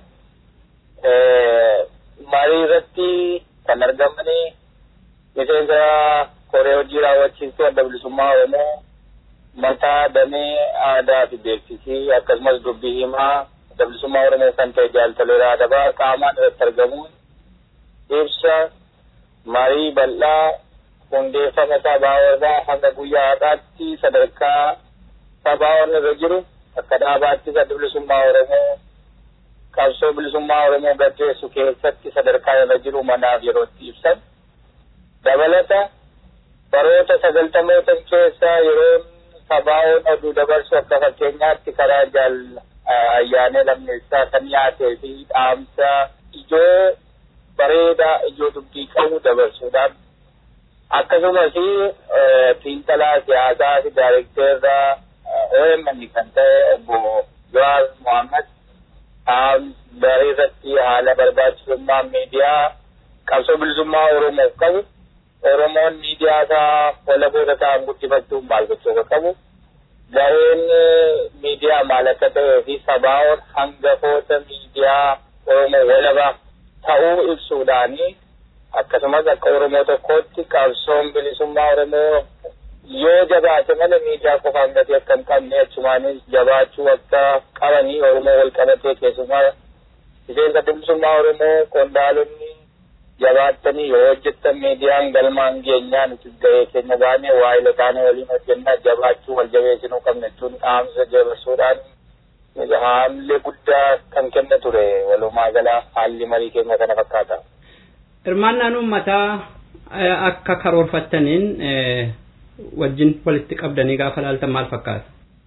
Marii irratti kan argamani miseensa koree hojii raawwachiistuu adda bilisummaa Oromoo mataa damee aadaa fi beeksisii akkasumas dubbii himaa adda bilisummaa Oromoo kan ta'e jaaltaleeraa adabaa qaamaan irratti argamuun ibsa marii bal'aa hundeeffama sabaawarraa hanga guyyaa har'aatti sadarkaa sabaawarra irra jiru akka dhaabaattis adda bilisummaa Oromoo qabsoo bilisummaa Oromoo gaggeessu keessatti sadarkaa irra jiru manaaf yerootti ibsan. Dabalata baroota sagaltamootan keessa yeroo sabaa'oon oduu dabarsu akka fakkeenyaatti karaa jaal ayyaanee lammeessaa kan dhiyaatee fi dhaamsa ijoo bareedaa ijoo dubbii qabu dabarsuudhaan akkasumas xiinxalaa siyaasaa fi daayirekteerra OMN kan ta'e obbo Jawaar Mohammad darii irratti haala barbaachisummaa miidiyaa qabsoo bilisummaa Oromoof qabu Oromoon miidiyaa isaa walaboota ta'an guddifachuun maal gochuu akka qabu gaheen miidiyaa maal akka ta'ee fi sabaa'oon hangafoota miidiyaa Oromoo walaba ta'uu ibsuudhaanii akkasumas akka Oromoo tokkootti qabsoon bilisummaa Oromoo yoo jabaate malee miidiyaa qofaan gatii akka hin qabne achumaanis jabaachuu akka qabanii Oromoo wal qabatee keessumaa miseensa bilisummaa Oromoo qondaalonni jabaattanii yoo hojjettan miidiyaan galmaan geenyaan itti gahee keenya baanee waa'ila taanee waliin hojjennaa jabaachuu wal jabeessinuu qabne jechuun dhaamsa jabeessuudhaan haalli guddaa kan kenna ture walumaa gala haalli marii keenya kana fakkaata. Hirmaannaan uummataa akka karoorfattaniin wajjin walitti qabdanii gaafa laaltan maal fakkaata?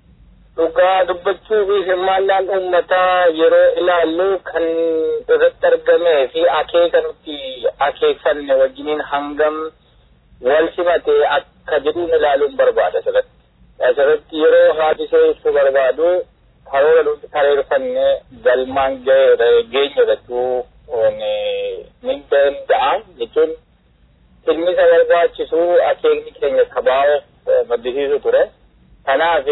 dhugaa dubbachuu fi hirmaannaan uummataa yeroo ilaallu kan irratti argamee fi akeeka nuti akeekfanne wajjiniin hangam wal simatee akka jedhuun ilaaluun barbaada asirratti. Asirratti yeroo haadisee ibsuu barbaadu karoora nuti kareerfanne galmaan geenye jechuu ni danda'a jechuun ilmi isa barbaachisu akeekni keenya sabaa'uuf maddisiisu ture. Kanaaf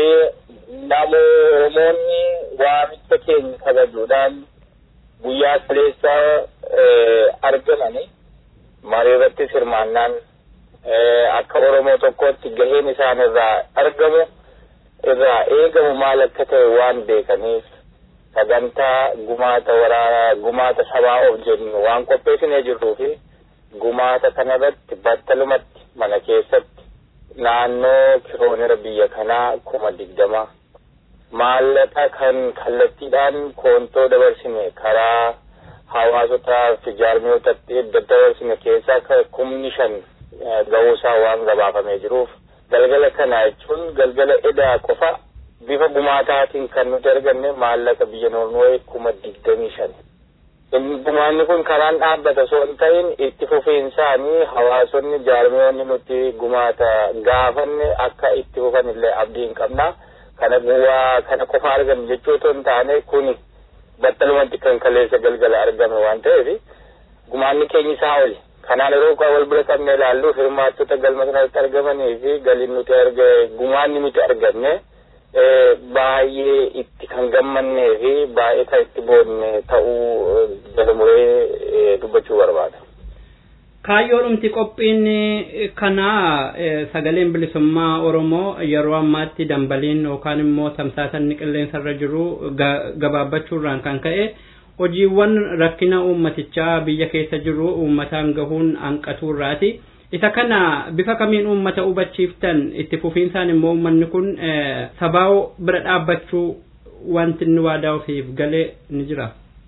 namoonni waamicha keenya kabajuudhaan guyyaa kaleessa argamani marii irrattis hirmaannaan akka Oromoo tokkotti gaheen isaan irraa argamu irraa eegamu maal akka ta'e waan beekaniif sagantaa gumaata waraanaa gumaata sabaa of jennu waan qopheessinee jirruu fi gumaata kanarratti battalumatti mana keessatti naannoo kiloonira biyya kanaa kuma digdama maallaqa kan kallattiidhaan koontoo dabarsine karaa hawaasotaa fi jaarmiyootatti edda dabarsine keessaa kumni shan ga'uusaa waan gabaafamee jiruuf galgala kana jechuun galgala edaa qofa bifa gumaataatiin kan nuti arganne maallaqa biyya noornoowee kuma digdamii shan. Gumaanni kun karaan dhaabbata osoo hin ta'in itti fufiinsaanii hawaasonni jaarmiyoonni nuti gumaata gaafanne akka itti fufan illee abdii hin qabna. Kana bu'aa kana qofa argannu jechuu otoo hin taane kuni battalumatti kan kaleessa galgala argame waan ta'eef gumaanni keenya isaa oli. Kanaan yeroo wal bira qabne ilaallu hirmaattota galma kanatti argamanii fi galiin nuti arge gumaanni nuti arganne baay'ee itti kan gammannee fi baay'ee kan itti boonne ta'uu jala muree dubbachuu barbaada. Kaayyoodhumti qophiin kanaa sagaleen bilisummaa Oromoo yeroo ammaatti dambaliin yookaan immoo tamsaasanni qilleensarra jiru gabaabbachuurraan kan ka'e hojiiwwan rakkina uummatichaa biyya keessa jiru uummataan gahuun hanqatuurraati. isa kana bifa kamiin uummata hubachiiftan itti fufiinsaan immoo uummanni kun sabaa'oo bira dhaabbachuu wanti inni waadaa ofiif galee ni jira.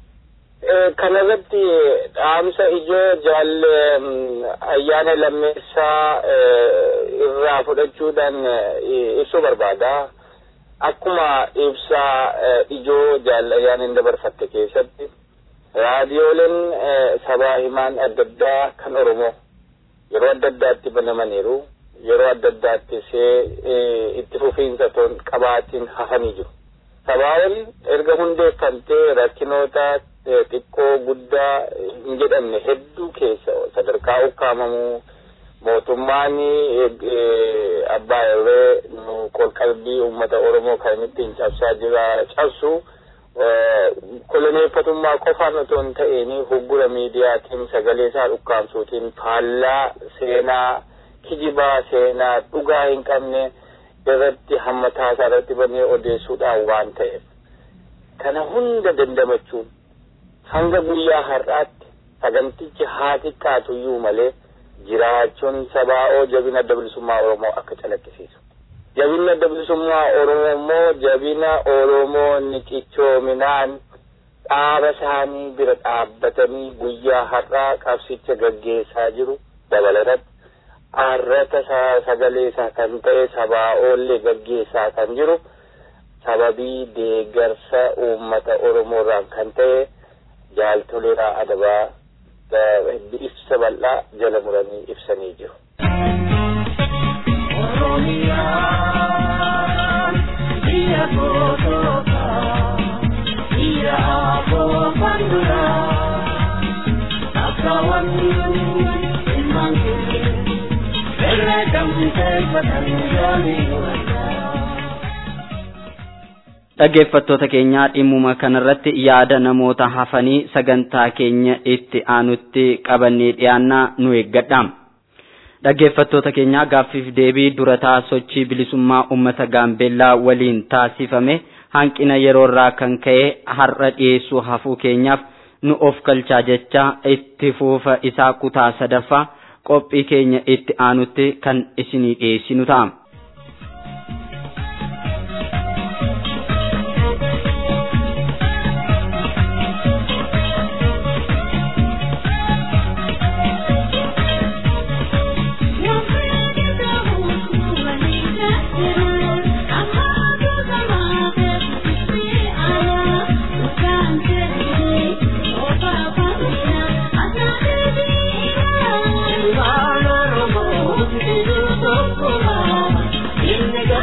Kanarratti dhaamsa ijoo jaalle ayyaana lammeessaa irraa fudhachuudhaan ibsuu barbaada. Akkuma ibsaa ijoo jaalle ayyaana hin dabarfatte keessatti raadiyooleen sabaa himaan adda addaa kan Oromoo yeroo adda addaatti banamaniiru yeroo adda addaatti itti fufiinsa toon qabaatiin hafanii jiru. Sabaa'oon erga hundeeffamtee rakkinoota xiqqoo guddaa hin jedhamne hedduu keessa sadarkaa ukkaamamuu mootummaan abbaa irree qalbii uummata Oromoo kan ittiin cabsaa jira cabsu koloneeffatummaa qofaan otoo hin ta'in hoggura miidiyaatiin sagalee isaa ukkaamsuutiin faallaa seenaa kijibaa seenaa dhugaa hin qabne irratti hammataa isaa irratti banee odeessuudhaan waan ta'eef kana hunda dandamachuun hanga guyyaa har'aatti sagantichi haa xiqqaatuyyuu malee jiraachuun sabaa'oo jabina adda bilisummaa Oromoo akka calaqqisiisu. Jabina adda bilisummaa Oromoo immoo jabina Oromoo niqichoominaan dhaaba isaanii bira dhaabbatanii guyyaa har'aa qabsicha gaggeessaa jiru dabalatatti arrata sagalee isaa kan ta'e sabaa'oollee gaggeessaa kan jiru sababii deeggarsa uummata Oromoo irraan kan ta'e jaaltoleeraa adabaa ibsa bal'aa jala muranii ibsanii jiru. Oromiyaa biyya gootoota biyya aboo banduraa akka wanni ilmaan kee herreegamtee fatanii dhaggeeffattoota keenyaa dhimmuma kanarratti yaada namoota hafanii sagantaa keenya itti aanutti qabannee dhiyaannaa nu eeggadha. Dhaggeeffattoota keenyaa gaaffiif deebii durataa sochii bilisummaa uummata gaambeellaa waliin taasifame hanqina yeroorraa kan ka'e har'a dhiyeessuu hafuu keenyaaf nu of kalchaa jecha itti fufa isaa kutaa sadaffaa qophii keenya itti aanutti kan isinii dhiyeessinu ta'a.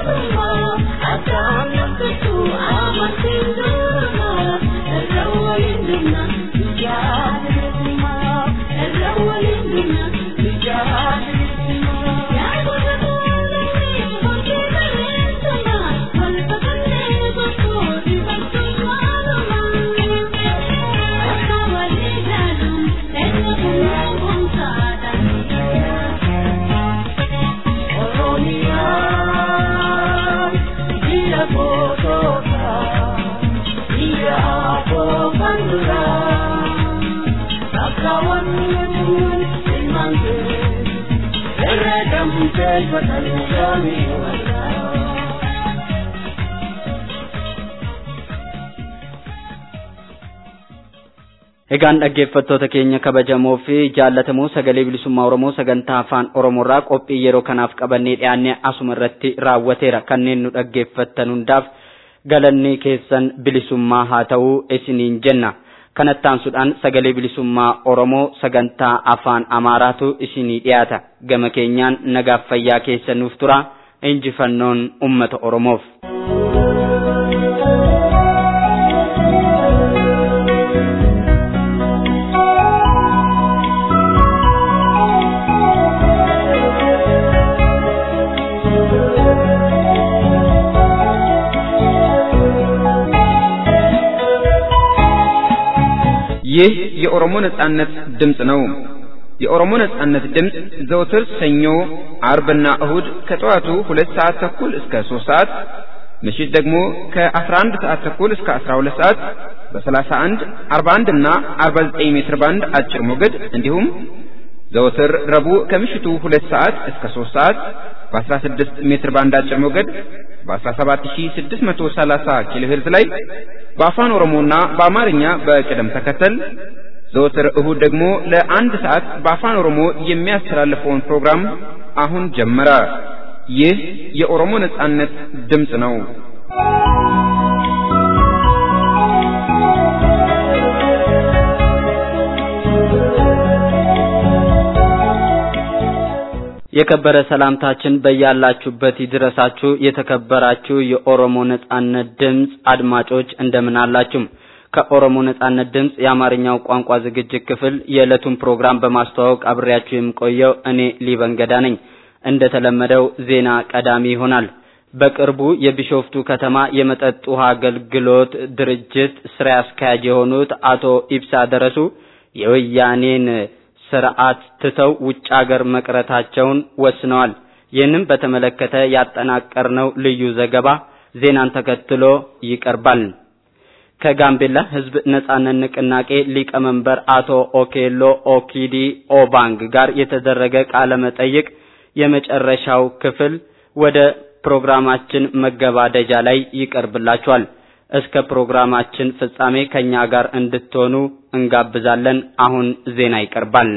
Egaan dhaggeeffattoota keenya kabajamoo fi jaallatamoo sagalee bilisummaa Oromoo sagantaa afaan Oromoorraa qophii yeroo kanaaf qabannee dhiyaannee asuma irratti raawwateera kanneen nu dhaggeeffattan hundaaf galanni keessan bilisummaa haa ta'uu isiniin jenna. Kanattaansuudhaan sagalee bilisummaa Oromoo sagantaa afaan Amaaraatu isinii dhiyaata. Gama keenyaan nagaaf fayyaa keessan nuuf tura. Injifannoon uummata Oromoof. ይህ የኦሮሞ ነጻነት ድምፅ ነው። የኦሮሞ ነጻነት ድምፅ ዘውትር ሰኞ፣ አርብና እሁድ ከጠዋቱ ሁለት ሰዓት ተኩል እስከ ሶስት ሰዓት ምሽት ደግሞ ከ11 ሰዓት ተኩል እስከ 12 ሰዓት በ31፣ 41 እና 49 ሜትር ባንድ አጭር ሞገድ እንዲሁም ዘወትር ረቡዕ ከምሽቱ ሁለት ሰዓት እስከ 3 ሰዓት በ16 ሜትር ባንድ አጭር ሞገድ በ17630 ኪሎ ሄርዝ ላይ በአፋን ኦሮሞና በአማርኛ በቅደም ተከተል ዘወትር እሁድ ደግሞ ለአንድ ሰዓት በአፋን ኦሮሞ የሚያስተላልፈውን ፕሮግራም አሁን ጀመረ። ይህ የኦሮሞ ነጻነት ድምፅ ነው። የከበረ ሰላምታችን በያላችሁበት ይድረሳችሁ። የተከበራችሁ የኦሮሞ ነጻነት ድምፅ አድማጮች እንደምን አላችሁ? ከኦሮሞ ነጻነት ድምፅ የአማርኛው ቋንቋ ዝግጅት ክፍል የዕለቱን ፕሮግራም በማስተዋወቅ አብሬያችሁ የምቆየው እኔ ሊበንገዳ ነኝ። እንደተለመደው ዜና ቀዳሚ ይሆናል። በቅርቡ የቢሾፍቱ ከተማ የመጠጥ ውሃ አገልግሎት ድርጅት ስራ አስኪያጅ የሆኑት አቶ ኢብሳ ደረሱ የወያኔን ስርዓት ትተው ውጭ ሀገር መቅረታቸውን ወስነዋል። ይህንም በተመለከተ ያጠናቀርነው ልዩ ዘገባ ዜናን ተከትሎ ይቀርባል። ከጋምቤላ ሕዝብ ነጻነት ንቅናቄ ሊቀመንበር አቶ ኦኬሎ ኦኪዲ ኦባንግ ጋር የተደረገ ቃለ መጠይቅ የመጨረሻው ክፍል ወደ ፕሮግራማችን መገባደጃ ላይ ይቀርብላችኋል። እስከ ፕሮግራማችን ፍጻሜ ከኛ ጋር እንድትሆኑ እንጋብዛለን። አሁን ዜና ይቀርባል።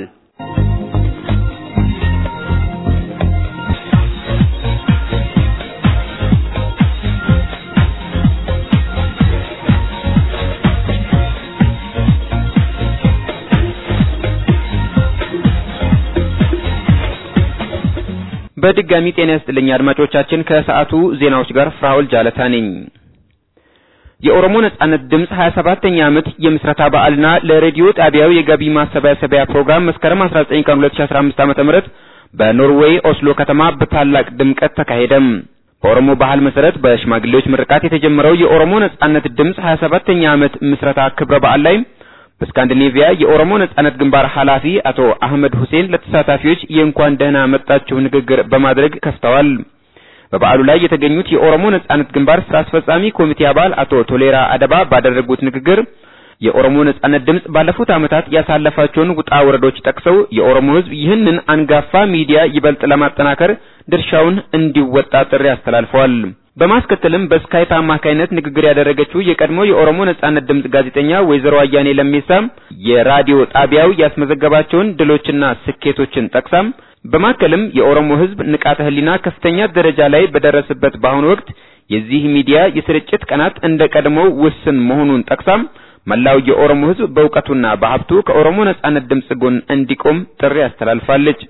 በድጋሚ ጤና ይስጥልኝ አድማጮቻችን። ከሰዓቱ ዜናዎች ጋር ፍራውል ጃለታ ነኝ። የኦሮሞ ነጻነት ድምፅ 27ኛ ዓመት የምስረታ በዓልና ለሬዲዮ ጣቢያው የገቢ ማሰባሰቢያ ፕሮግራም መስከረም 19 ቀን 2015 ዓ.ም በኖርዌይ ኦስሎ ከተማ በታላቅ ድምቀት ተካሄደም። በኦሮሞ ባህል መሰረት በሽማግሌዎች ምርቃት የተጀመረው የኦሮሞ ነጻነት ድምፅ 27ኛ ዓመት ምስረታ ክብረ በዓል ላይ በስካንዲኔቪያ የኦሮሞ ነጻነት ግንባር ኃላፊ አቶ አህመድ ሁሴን ለተሳታፊዎች የእንኳን ደህና መጣችሁ ንግግር በማድረግ ከፍተዋል። በበዓሉ ላይ የተገኙት የኦሮሞ ነጻነት ግንባር ስራ አስፈጻሚ ኮሚቴ አባል አቶ ቶሌራ አደባ ባደረጉት ንግግር የኦሮሞ ነጻነት ድምፅ ባለፉት ዓመታት ያሳለፋቸውን ውጣ ወረዶች ጠቅሰው የኦሮሞ ሕዝብ ይህንን አንጋፋ ሚዲያ ይበልጥ ለማጠናከር ድርሻውን እንዲወጣ ጥሪ አስተላልፈዋል። በማስከተልም በስካይፕ አማካይነት ንግግር ያደረገችው የቀድሞ የኦሮሞ ነጻነት ድምፅ ጋዜጠኛ ወይዘሮ አያኔ ለሜሳ የራዲዮ ጣቢያው ያስመዘገባቸውን ድሎችና ስኬቶችን ጠቅሳም በማከልም የኦሮሞ ሕዝብ ንቃተ ህሊና ከፍተኛ ደረጃ ላይ በደረሰበት በአሁኑ ወቅት የዚህ ሚዲያ የስርጭት ቀናት እንደ ቀድሞው ውስን መሆኑን ጠቅሳም መላው የኦሮሞ ሕዝብ በእውቀቱና በሀብቱ ከኦሮሞ ነጻነት ድምፅ ጎን እንዲቆም ጥሪ አስተላልፋለች።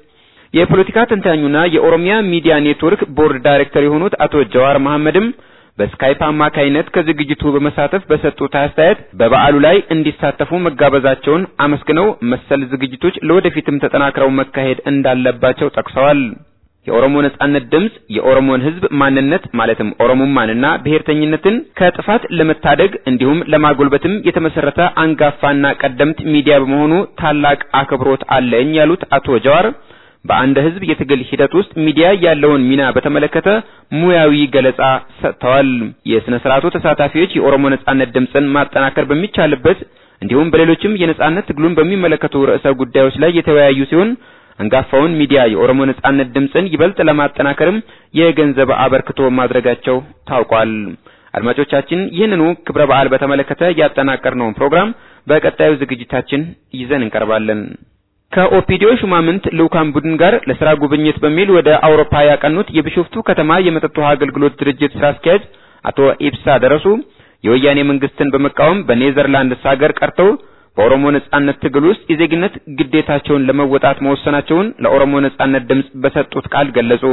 የፖለቲካ ተንታኙና የኦሮሚያ ሚዲያ ኔትወርክ ቦርድ ዳይሬክተር የሆኑት አቶ ጀዋር መሐመድም በስካይፕ አማካይነት ከዝግጅቱ በመሳተፍ በሰጡት አስተያየት በበዓሉ ላይ እንዲሳተፉ መጋበዛቸውን አመስግነው መሰል ዝግጅቶች ለወደፊትም ተጠናክረው መካሄድ እንዳለባቸው ጠቅሰዋል። የኦሮሞ ነጻነት ድምጽ የኦሮሞን ሕዝብ ማንነት ማለትም ኦሮሞማንና ብሔርተኝነትን ከጥፋት ለመታደግ እንዲሁም ለማጎልበትም የተመሰረተ አንጋፋና ቀደምት ሚዲያ በመሆኑ ታላቅ አክብሮት አለኝ ያሉት አቶ ጀዋር በአንድ ሕዝብ የትግል ሂደት ውስጥ ሚዲያ ያለውን ሚና በተመለከተ ሙያዊ ገለጻ ሰጥተዋል። የሥነ ሥርዓቱ ተሳታፊዎች የኦሮሞ ነጻነት ድምጽን ማጠናከር በሚቻልበት እንዲሁም በሌሎችም የነጻነት ትግሉን በሚመለከቱ ርዕሰ ጉዳዮች ላይ የተወያዩ ሲሆን አንጋፋውን ሚዲያ የኦሮሞ ነጻነት ድምጽን ይበልጥ ለማጠናከርም የገንዘብ አበርክቶ ማድረጋቸው ታውቋል። አድማጮቻችን ይህንኑ ክብረ በዓል በተመለከተ ያጠናቀርነውን ፕሮግራም በቀጣዩ ዝግጅታችን ይዘን እንቀርባለን። ከኦፒዲዮ ሹማምንት ልኡካን ቡድን ጋር ለስራ ጉብኝት በሚል ወደ አውሮፓ ያቀኑት የቢሾፍቱ ከተማ የመጠጥ ውሃ አገልግሎት ድርጅት ስራ አስኪያጅ አቶ ኢብሳ ደረሱ የወያኔ መንግስትን በመቃወም በኔዘርላንድስ ሀገር ቀርተው በኦሮሞ ነጻነት ትግል ውስጥ የዜግነት ግዴታቸውን ለመወጣት መወሰናቸውን ለኦሮሞ ነጻነት ድምጽ በሰጡት ቃል ገለጹ።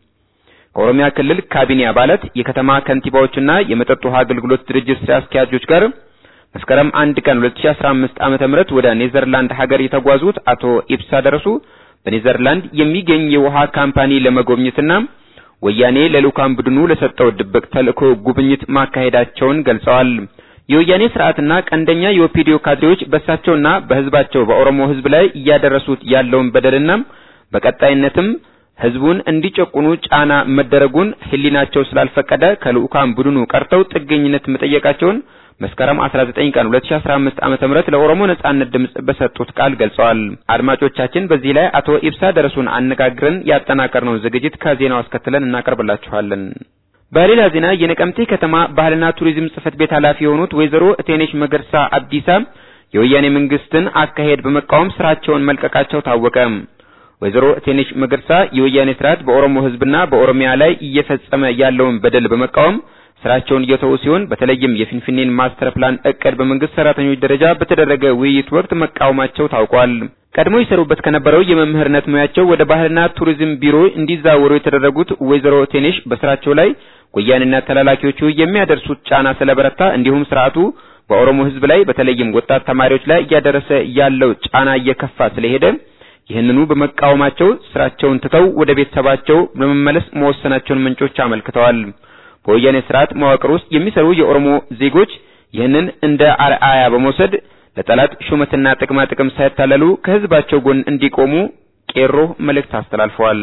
ከኦሮሚያ ክልል ካቢኔ አባላት፣ የከተማ ከንቲባዎችና የመጠጥ ውሃ አገልግሎት ድርጅት ስራ አስኪያጆች ጋር መስከረም አንድ ቀን 2015 ዓመተ ምህረት ወደ ኔዘርላንድ ሀገር የተጓዙት አቶ ኢብሳ ደረሱ በኔዘርላንድ የሚገኝ የውሃ ካምፓኒ ለመጎብኘትና ወያኔ ለልኡካን ቡድኑ ለሰጠው ድብቅ ተልእኮ ጉብኝት ማካሄዳቸውን ገልጸዋል። የወያኔ ስርዓትና ቀንደኛ የኦፒዲዮ ካድሬዎች በእሳቸውና በህዝባቸው በኦሮሞ ህዝብ ላይ እያደረሱት ያለውን በደልና በቀጣይነትም ህዝቡን እንዲጨቁኑ ጫና መደረጉን ህሊናቸው ስላልፈቀደ ከልኡካን ቡድኑ ቀርተው ጥገኝነት መጠየቃቸውን መስከረም 19 ቀን 2015 ዓመተ ምህረት ለኦሮሞ ነጻነት ድምጽ በሰጡት ቃል ገልጸዋል። አድማጮቻችን በዚህ ላይ አቶ ኢብሳ ደረሱን አነጋግረን ያጠናቀርነው ዝግጅት ከዜናው አስከትለን እናቀርብላችኋለን። በሌላ ዜና የነቀምቴ ከተማ ባህልና ቱሪዝም ጽህፈት ቤት ኃላፊ የሆኑት ወይዘሮ እቴኔሽ መገርሳ አብዲሳ የወያኔ መንግስትን አካሄድ በመቃወም ስራቸውን መልቀቃቸው ታወቀ። ወይዘሮ እቴኔሽ መገርሳ የወያኔ ስርዓት በኦሮሞ ህዝብና በኦሮሚያ ላይ እየፈጸመ ያለውን በደል በመቃወም ስራቸውን እየተዉ ሲሆን በተለይም የፊንፊኔን ማስተር ፕላን እቅድ በመንግስት ሰራተኞች ደረጃ በተደረገ ውይይት ወቅት መቃወማቸው ታውቋል። ቀድሞ ይሰሩበት ከነበረው የመምህርነት ሙያቸው ወደ ባህልና ቱሪዝም ቢሮ እንዲዛወሩ የተደረጉት ወይዘሮ ቴኔሽ በስራቸው ላይ ወያኔና ተላላኪዎቹ የሚያደርሱት ጫና ስለበረታ እንዲሁም ስርዓቱ በኦሮሞ ህዝብ ላይ በተለይም ወጣት ተማሪዎች ላይ እያደረሰ ያለው ጫና እየከፋ ስለሄደ ይህንኑ በመቃወማቸው ስራቸውን ትተው ወደ ቤተሰባቸው ለመመለስ መወሰናቸውን ምንጮች አመልክተዋል። በወያኔ ስርዓት መዋቅር ውስጥ የሚሰሩ የኦሮሞ ዜጎች ይህንን እንደ አርአያ በመውሰድ ለጠላት ሹመትና ጥቅማ ጥቅም ሳይታለሉ ከህዝባቸው ጎን እንዲቆሙ ቄሮ መልእክት አስተላልፈዋል።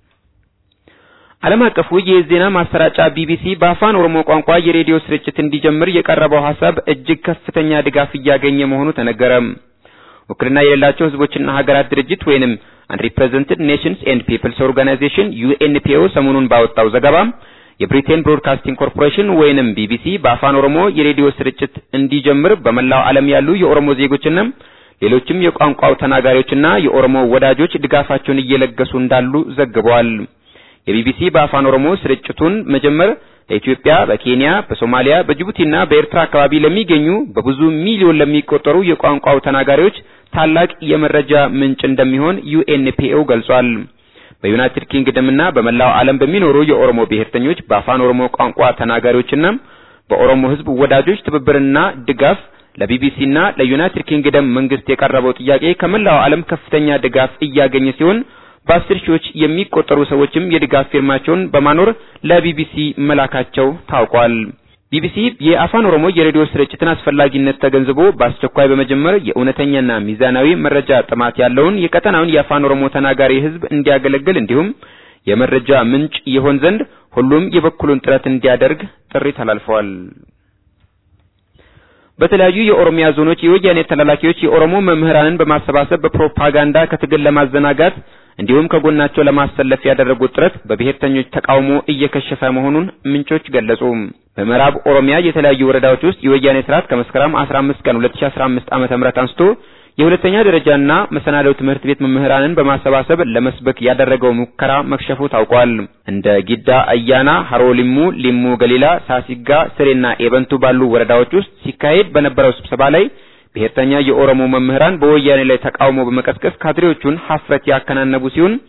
ዓለም አቀፉ የዜና ማሰራጫ ቢቢሲ በአፋን ኦሮሞ ቋንቋ የሬዲዮ ስርጭት እንዲጀምር የቀረበው ሀሳብ እጅግ ከፍተኛ ድጋፍ እያገኘ መሆኑ ተነገረ። ውክልና የሌላቸው ህዝቦችና ሀገራት ድርጅት ወይንም አንሪፕሬዘንትድ ኔሽንስ ኤንድ ፒፕልስ ኦርጋናይዜሽን ዩኤንፒኦ ሰሞኑን ባወጣው ዘገባ የብሪቴን ብሮድካስቲንግ ኮርፖሬሽን ወይንም ቢቢሲ በአፋን ኦሮሞ የሬዲዮ ስርጭት እንዲጀምር በመላው ዓለም ያሉ የኦሮሞ ዜጎችና ሌሎችም የቋንቋው ተናጋሪዎችና የኦሮሞ ወዳጆች ድጋፋቸውን እየለገሱ እንዳሉ ዘግበዋል። የቢቢሲ በአፋን ኦሮሞ ስርጭቱን መጀመር ለኢትዮጵያ፣ በኬንያ፣ በሶማሊያ፣ በጅቡቲና በኤርትራ አካባቢ ለሚገኙ በብዙ ሚሊዮን ለሚቆጠሩ የቋንቋው ተናጋሪዎች ታላቅ የመረጃ ምንጭ እንደሚሆን ዩኤንፒኦ ገልጿል። በዩናይትድ ኪንግደምና በመላው ዓለም በሚኖሩ የኦሮሞ ብሔርተኞች በአፋን ኦሮሞ ቋንቋ ተናጋሪዎችና በኦሮሞ ሕዝብ ወዳጆች ትብብርና ድጋፍ ለቢቢሲና ለዩናይትድ ኪንግደም መንግስት የቀረበው ጥያቄ ከመላው ዓለም ከፍተኛ ድጋፍ እያገኘ ሲሆን በአስር ሺዎች የሚቆጠሩ ሰዎችም የድጋፍ ፊርማቸውን በማኖር ለቢቢሲ መላካቸው ታውቋል። ቢቢሲ የአፋን ኦሮሞ የሬዲዮ ስርጭትን አስፈላጊነት ተገንዝቦ በአስቸኳይ በመጀመር የእውነተኛና ሚዛናዊ መረጃ ጥማት ያለውን የቀጠናውን የአፋን ኦሮሞ ተናጋሪ ህዝብ እንዲያገለግል እንዲሁም የመረጃ ምንጭ ይሆን ዘንድ ሁሉም የበኩሉን ጥረት እንዲያደርግ ጥሪ ተላልፈዋል። በተለያዩ የኦሮሚያ ዞኖች የወያኔ ተላላኪዎች የኦሮሞ መምህራንን በማሰባሰብ በፕሮፓጋንዳ ከትግል ለማዘናጋት እንዲሁም ከጎናቸው ለማሰለፍ ያደረጉት ጥረት በብሔርተኞች ተቃውሞ እየከሸፈ መሆኑን ምንጮች ገለጹ። በምዕራብ ኦሮሚያ የተለያዩ ወረዳዎች ውስጥ የወያኔ ስርዓት ከመስከረም 15 ቀን 2015 ዓመተ ምህረት አንስቶ የሁለተኛ ደረጃና መሰናዶ ትምህርት ቤት መምህራንን በማሰባሰብ ለመስበክ ያደረገው ሙከራ መክሸፉ ታውቋል። እንደ ጊዳ አያና፣ ሀሮ ሊሙ፣ ሊሙ ገሊላ፣ ሳሲጋ፣ ስሬና ኤበንቱ ባሉ ወረዳዎች ውስጥ ሲካሄድ በነበረው ስብሰባ ላይ ብሔርተኛ የኦሮሞ መምህራን በወያኔ ላይ ተቃውሞ በመቀስቀስ ካድሬዎቹን ሀፍረት ያከናነቡ ሲሆን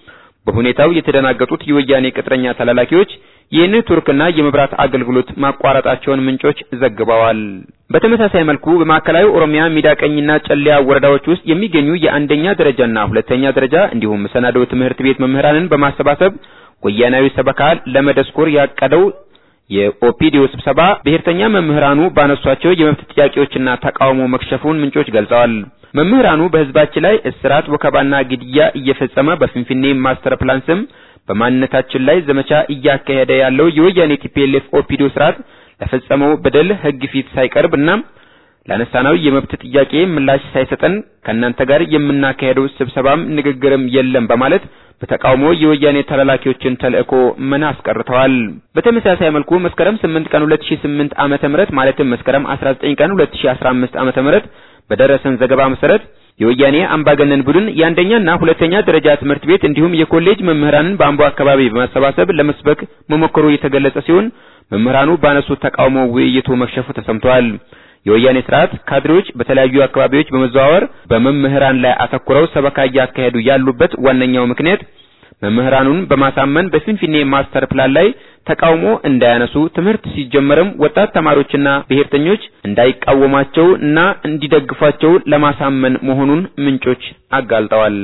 በሁኔታው የተደናገጡት የወያኔ ቅጥረኛ ተላላኪዎች የኔትወርክና የመብራት አገልግሎት ማቋረጣቸውን ምንጮች ዘግበዋል። በተመሳሳይ መልኩ በማዕከላዊ ኦሮሚያ ሚዳቀኝና ጨለያ ወረዳዎች ውስጥ የሚገኙ የአንደኛ ደረጃና ሁለተኛ ደረጃ እንዲሁም መሰናዶ ትምህርት ቤት መምህራንን በማሰባሰብ ወያናዊ ሰበካ ለመደስኮር ያቀደው የኦፒዲዮ ስብሰባ ብሔርተኛ መምህራኑ ባነሷቸው የመብት ጥያቄዎችና ተቃውሞ መክሸፉን ምንጮች ገልጸዋል። መምህራኑ በህዝባችን ላይ እስራት፣ ወከባና ግድያ እየፈጸመ በፊንፊኔ ማስተር ፕላን ስም በማንነታችን ላይ ዘመቻ እያካሄደ ያለው የወያኔ ቲፒኤልኤፍ ኦፒዲዮ ስርዓት ለፈጸመው በደል ህግ ፊት ሳይቀርብ እና ላነሳናው የመብት ጥያቄ ምላሽ ሳይሰጠን ከእናንተ ጋር የምናካሄደው ስብሰባም ንግግርም የለም በማለት በተቃውሞ የወያኔ ተላላኪዎችን ተልእኮ መና አስቀርተዋል። በተመሳሳይ መልኩ መስከረም 8 ቀን 2008 ዓመተ ምህረት ማለትም መስከረም 19 ቀን 2015 ዓመተ ምህረት በደረሰን ዘገባ መሰረት የወያኔ አምባገነን ቡድን የአንደኛና ሁለተኛ ደረጃ ትምህርት ቤት እንዲሁም የኮሌጅ መምህራንን በአምቦ አካባቢ በማሰባሰብ ለመስበክ መሞከሩ የተገለጸ ሲሆን መምህራኑ ባነሱት ተቃውሞ ውይይቱ መክሸፉ ተሰምቷል። የወያኔ ስርዓት ካድሬዎች በተለያዩ አካባቢዎች በመዘዋወር በመምህራን ላይ አተኩረው ሰበካ እያካሄዱ ያሉበት ዋነኛው ምክንያት መምህራኑን በማሳመን በፊንፊኔ ማስተር ፕላን ላይ ተቃውሞ እንዳያነሱ ትምህርት ሲጀመርም ወጣት ተማሪዎችና ብሔርተኞች እንዳይቃወሟቸው እና እንዲደግፏቸው ለማሳመን መሆኑን ምንጮች አጋልጠዋል።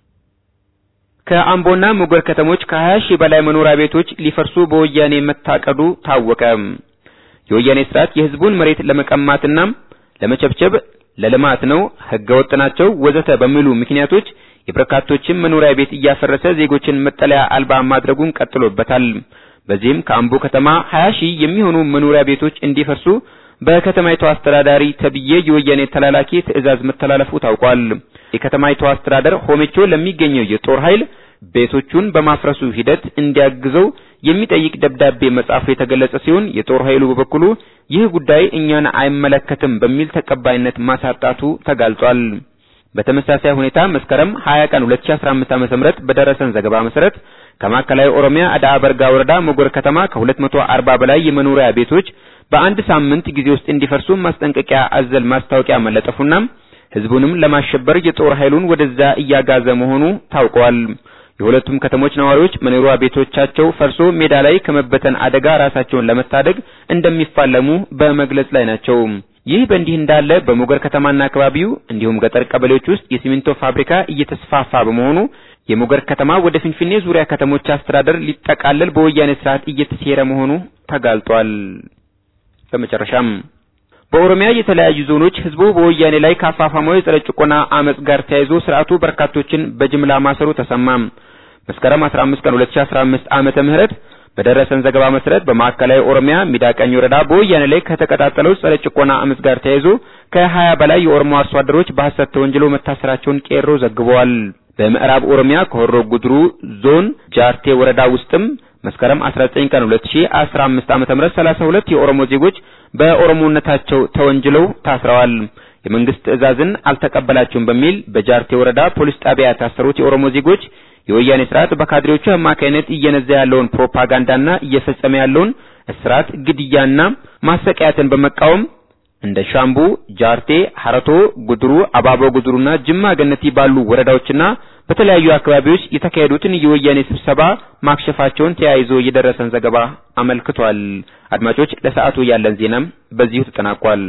ከአምቦና ሞገር ከተሞች ከ20 ሺህ በላይ መኖሪያ ቤቶች ሊፈርሱ በወያኔ መታቀዱ ታወቀ። የወያኔ ስርዓት የህዝቡን መሬት ለመቀማትና ለመቸብቸብ ለልማት ነው፣ ህገወጥ ናቸው፣ ወዘተ በሚሉ ምክንያቶች የበርካቶችን መኖሪያ ቤት እያፈረሰ ዜጎችን መጠለያ አልባ ማድረጉን ቀጥሎበታል። በዚህም ከአምቦ ከተማ 20 ሺህ የሚሆኑ መኖሪያ ቤቶች እንዲፈርሱ በከተማይቱ አስተዳዳሪ ተብዬ የወያኔ ተላላኪ ትዕዛዝ መተላለፉ ታውቋል። የከተማይቱ አስተዳደር ሆሜቾ ለሚገኘው የጦር ኃይል ቤቶቹን በማፍረሱ ሂደት እንዲያግዘው የሚጠይቅ ደብዳቤ መጻፉ የተገለጸ ሲሆን የጦር ኃይሉ በበኩሉ ይህ ጉዳይ እኛን አይመለከትም በሚል ተቀባይነት ማሳጣቱ ተጋልጿል። በተመሳሳይ ሁኔታ መስከረም 20 ቀን 2015 ዓ.ም በደረሰን ዘገባ መሰረት ከማዕከላዊ ኦሮሚያ አዳ በርጋ ወረዳ ሞጎር ከተማ ከ240 በላይ የመኖሪያ ቤቶች በአንድ ሳምንት ጊዜ ውስጥ እንዲፈርሱ ማስጠንቀቂያ አዘል ማስታወቂያ መለጠፉና ህዝቡንም ለማሸበር የጦር ኃይሉን ወደዛ እያጋዘ መሆኑ ታውቋል። የሁለቱም ከተሞች ነዋሪዎች መኖሪያ ቤቶቻቸው ፈርሶ ሜዳ ላይ ከመበተን አደጋ ራሳቸውን ለመታደግ እንደሚፋለሙ በመግለጽ ላይ ናቸው። ይህ በእንዲህ እንዳለ በሞገር ከተማና አካባቢው እንዲሁም ገጠር ቀበሌዎች ውስጥ የሲሚንቶ ፋብሪካ እየተስፋፋ በመሆኑ የሞገር ከተማ ወደ ፊንፊኔ ዙሪያ ከተሞች አስተዳደር ሊጠቃለል በወያኔ ስርዓት እየተሴረ መሆኑ ተጋልጧል። በመጨረሻም በኦሮሚያ የተለያዩ ዞኖች ህዝቡ በወያኔ ላይ ካፋፋመው የጸረ ጭቆና አመጽ ጋር ተያይዞ ስርዓቱ በርካቶችን በጅምላ ማሰሩ ተሰማ። መስከረም 15 ቀን 2015 ዓመተ ምህረት በደረሰን ዘገባ መሰረት በማዕከላዊ ኦሮሚያ ሚዳቀኝ ወረዳ በወያኔ ላይ ከተቀጣጠለው ጸረ ጭቆና አመጽ ጋር ተያይዞ ከ20 በላይ የኦሮሞ አርሶ አደሮች በሐሰት ተወንጅለው መታሰራቸውን ቄሮ ዘግበዋል። በምዕራብ ኦሮሚያ ከሆሮ ጉድሩ ዞን ጃርቴ ወረዳ ውስጥም መስከረም 19 ቀን 2015 ዓ.ም 32 የኦሮሞ ዜጎች በኦሮሞነታቸው ተወንጅለው ታስረዋል። የመንግስት ትዕዛዝን አልተቀበላችሁም በሚል በጃርቴ ወረዳ ፖሊስ ጣቢያ የታሰሩት የኦሮሞ ዜጎች የወያኔ ስርዓት በካድሬዎቹ አማካይነት እየነዛ ያለውን ፕሮፓጋንዳና እየፈጸመ ያለውን እስራት፣ ግድያና ማሰቃያትን በመቃወም እንደ ሻምቡ፣ ጃርቴ፣ ሐረቶ፣ ጉድሩ፣ አባቦ ጉድሩና ጅማ ገነቲ ባሉ ወረዳዎችና በተለያዩ አካባቢዎች የተካሄዱትን የወያኔ ስብሰባ ማክሸፋቸውን ተያይዞ የደረሰን ዘገባ አመልክቷል። አድማጮች፣ ለሰዓቱ ያለን ዜናም በዚሁ ተጠናቋል።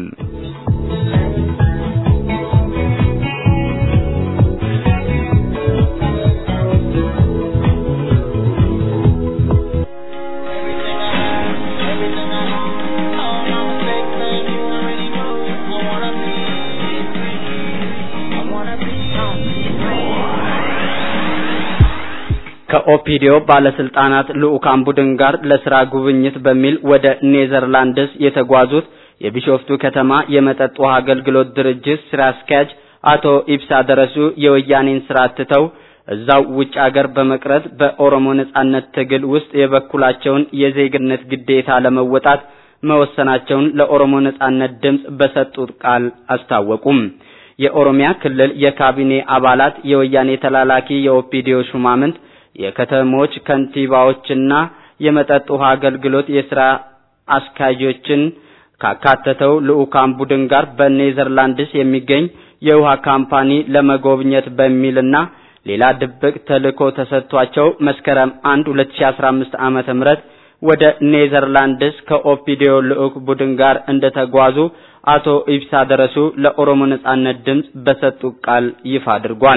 ከኦፒዲዮ ባለስልጣናት ልዑካን ቡድን ጋር ለስራ ጉብኝት በሚል ወደ ኔዘርላንድስ የተጓዙት የቢሾፍቱ ከተማ የመጠጥ ውሃ አገልግሎት ድርጅት ስራ አስኪያጅ አቶ ኢብሳ ደረሱ የወያኔን ስራ ትተው እዛው ውጭ አገር በመቅረት በኦሮሞ ነጻነት ትግል ውስጥ የበኩላቸውን የዜግነት ግዴታ ለመወጣት መወሰናቸውን ለኦሮሞ ነጻነት ድምጽ በሰጡት ቃል አስታወቁም። የኦሮሚያ ክልል የካቢኔ አባላት የወያኔ ተላላኪ የኦፒዲዮ ሹማምንት የከተሞች ከንቲባዎችና የመጠጥ ውሃ አገልግሎት የስራ አስኪያጆችን ካካተተው ልዑካን ቡድን ጋር በኔዘርላንድስ የሚገኝ የውሃ ካምፓኒ ለመጎብኘት በሚልና ሌላ ድብቅ ተልእኮ ተሰጥቷቸው መስከረም 1 2015 ዓመተ ምህረት ወደ ኔዘርላንድስ ከኦፒዲዮ ልዑክ ቡድን ጋር እንደተጓዙ አቶ ኢብሳ ደረሱ ለኦሮሞ ነጻነት ድምፅ በሰጡት ቃል ይፋ አድርጓል።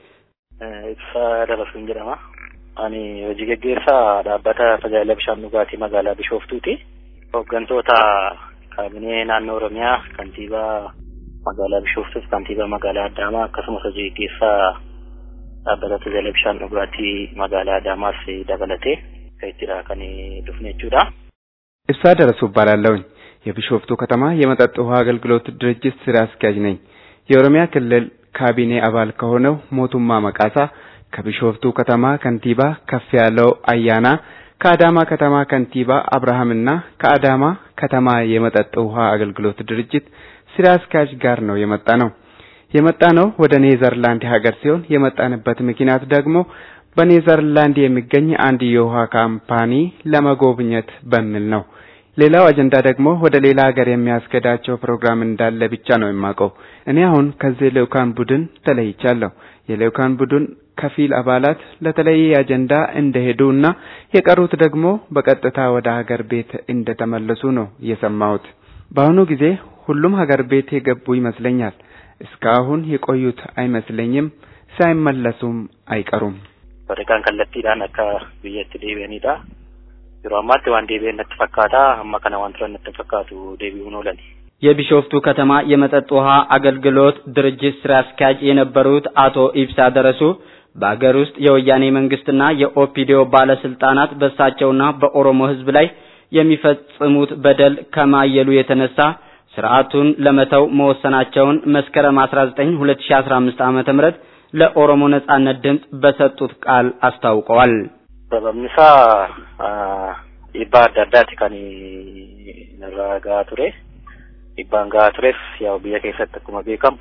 ኢብሳ ደረሱን jedhama. Ani hojii geggeessaa dhaabbata tajaajila bishaan dhugaatii magaalaa Bishooftuuti. Hooggantoota kaabinee naannoo Oromiyaa kantiibaa magaalaa Bishooftuuf kantiibaa magaalaa Adaamaa akkasumas hojii geggeessaa dhaabbata tajaajila bishaan dhugaatii magaalaa Adaamaas dabalatee ከይትራ ከኔ ዱፍኔ ጁዳ ኢብሳ ደረሱ እባላለሁኝ። የቢሾፍቱ ከተማ የመጠጥ ውሃ አገልግሎት ድርጅት ስራ አስኪያጅ ነኝ። የኦሮሚያ ክልል ካቢኔ አባል ከሆነው ሞቱማ መቃሳ፣ ከቢሾፍቱ ከተማ ከንቲባ ከፍ ያለው አያና፣ ከአዳማ ከተማ ከንቲባ አብርሃምና ከአዳማ ከተማ የመጠጥ ውሃ አገልግሎት ድርጅት ስራ አስኪያጅ ጋር ነው የመጣ ነው። የመጣ ነው ወደ ኔዘርላንድ ሀገር ሲሆን የመጣንበት ምክንያት ደግሞ በኔዘርላንድ የሚገኝ አንድ የውሃ ካምፓኒ ለመጎብኘት በሚል ነው። ሌላው አጀንዳ ደግሞ ወደ ሌላ ሀገር የሚያስገዳቸው ፕሮግራም እንዳለ ብቻ ነው የማውቀው። እኔ አሁን ከዚህ ልኡካን ቡድን ተለይቻለሁ። የልኡካን ቡድን ከፊል አባላት ለተለየ አጀንዳ እንደሄዱ እና የቀሩት ደግሞ በቀጥታ ወደ ሀገር ቤት እንደተመለሱ ነው የሰማሁት። በአሁኑ ጊዜ ሁሉም ሀገር ቤት የገቡ ይመስለኛል። እስካሁን የቆዩት አይመስለኝም። ሳይመለሱም አይቀሩም። Waraqaan kallattiidhaan akka biyyatti deebi'anidha. Yeroo ammaatti waan deebi'an natti fakkaata. Amma kana waan turan natti fakkaatu deebi'uun oolan. የቢሾፍቱ ከተማ የመጠጥ ውሃ አገልግሎት ድርጅት ስራ አስኪያጅ የነበሩት አቶ ኢብሳ ደረሱ በአገር ውስጥ የወያኔ መንግስትና የኦፒዲዮ ባለስልጣናት በእሳቸውና በኦሮሞ ሕዝብ ላይ የሚፈጽሙት በደል ከማየሉ የተነሳ ስርዓቱን ለመተው መወሰናቸውን መስከረም 19 2015 ዓ.ም ለኦሮሞ ነጻነት ድምፅ በሰጡት ቃል አስታውቀዋል። Sababni isaa dhiibbaa adda addaati kan irraa gahaa ture. Dhiibbaan gahaa tures yaa'u biyya keessatti akkuma beekamu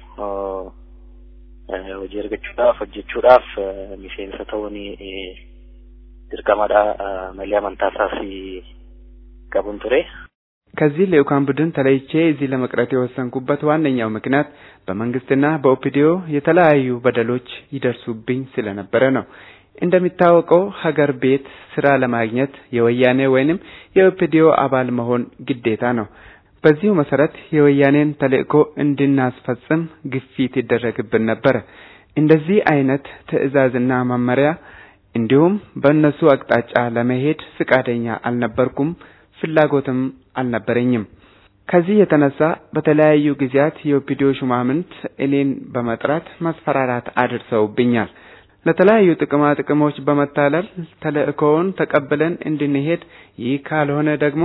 hojii argachuudhaaf hojjechuudhaaf miseensa ta'uun dirqamadha malee amantaa isaas qabuun ture. ከዚህ ልኡካን ቡድን ተለይቼ እዚህ ለመቅረት የወሰንኩበት ዋነኛው ምክንያት በመንግስትና በኦፒዲዮ የተለያዩ በደሎች ይደርሱብኝ ስለነበረ ነው። እንደሚታወቀው ሀገር ቤት ስራ ለማግኘት የወያኔ ወይንም የኦፒዲዮ አባል መሆን ግዴታ ነው። በዚሁ መሰረት የወያኔን ተልእኮ እንድናስፈጽም ግፊት ይደረግብን ነበረ። እንደዚህ አይነት ትዕዛዝና መመሪያ እንዲሁም በእነሱ አቅጣጫ ለመሄድ ፍቃደኛ አልነበርኩም፣ ፍላጎትም አልነበረኝም። ከዚህ የተነሳ በተለያዩ ጊዜያት የኦፒዲዮ ሹማምንት እኔን በመጥራት ማስፈራራት አድርሰውብኛል። ለተለያዩ ጥቅማ ጥቅሞች በመታለል ተልእኮውን ተቀብለን እንድንሄድ፣ ይህ ካልሆነ ደግሞ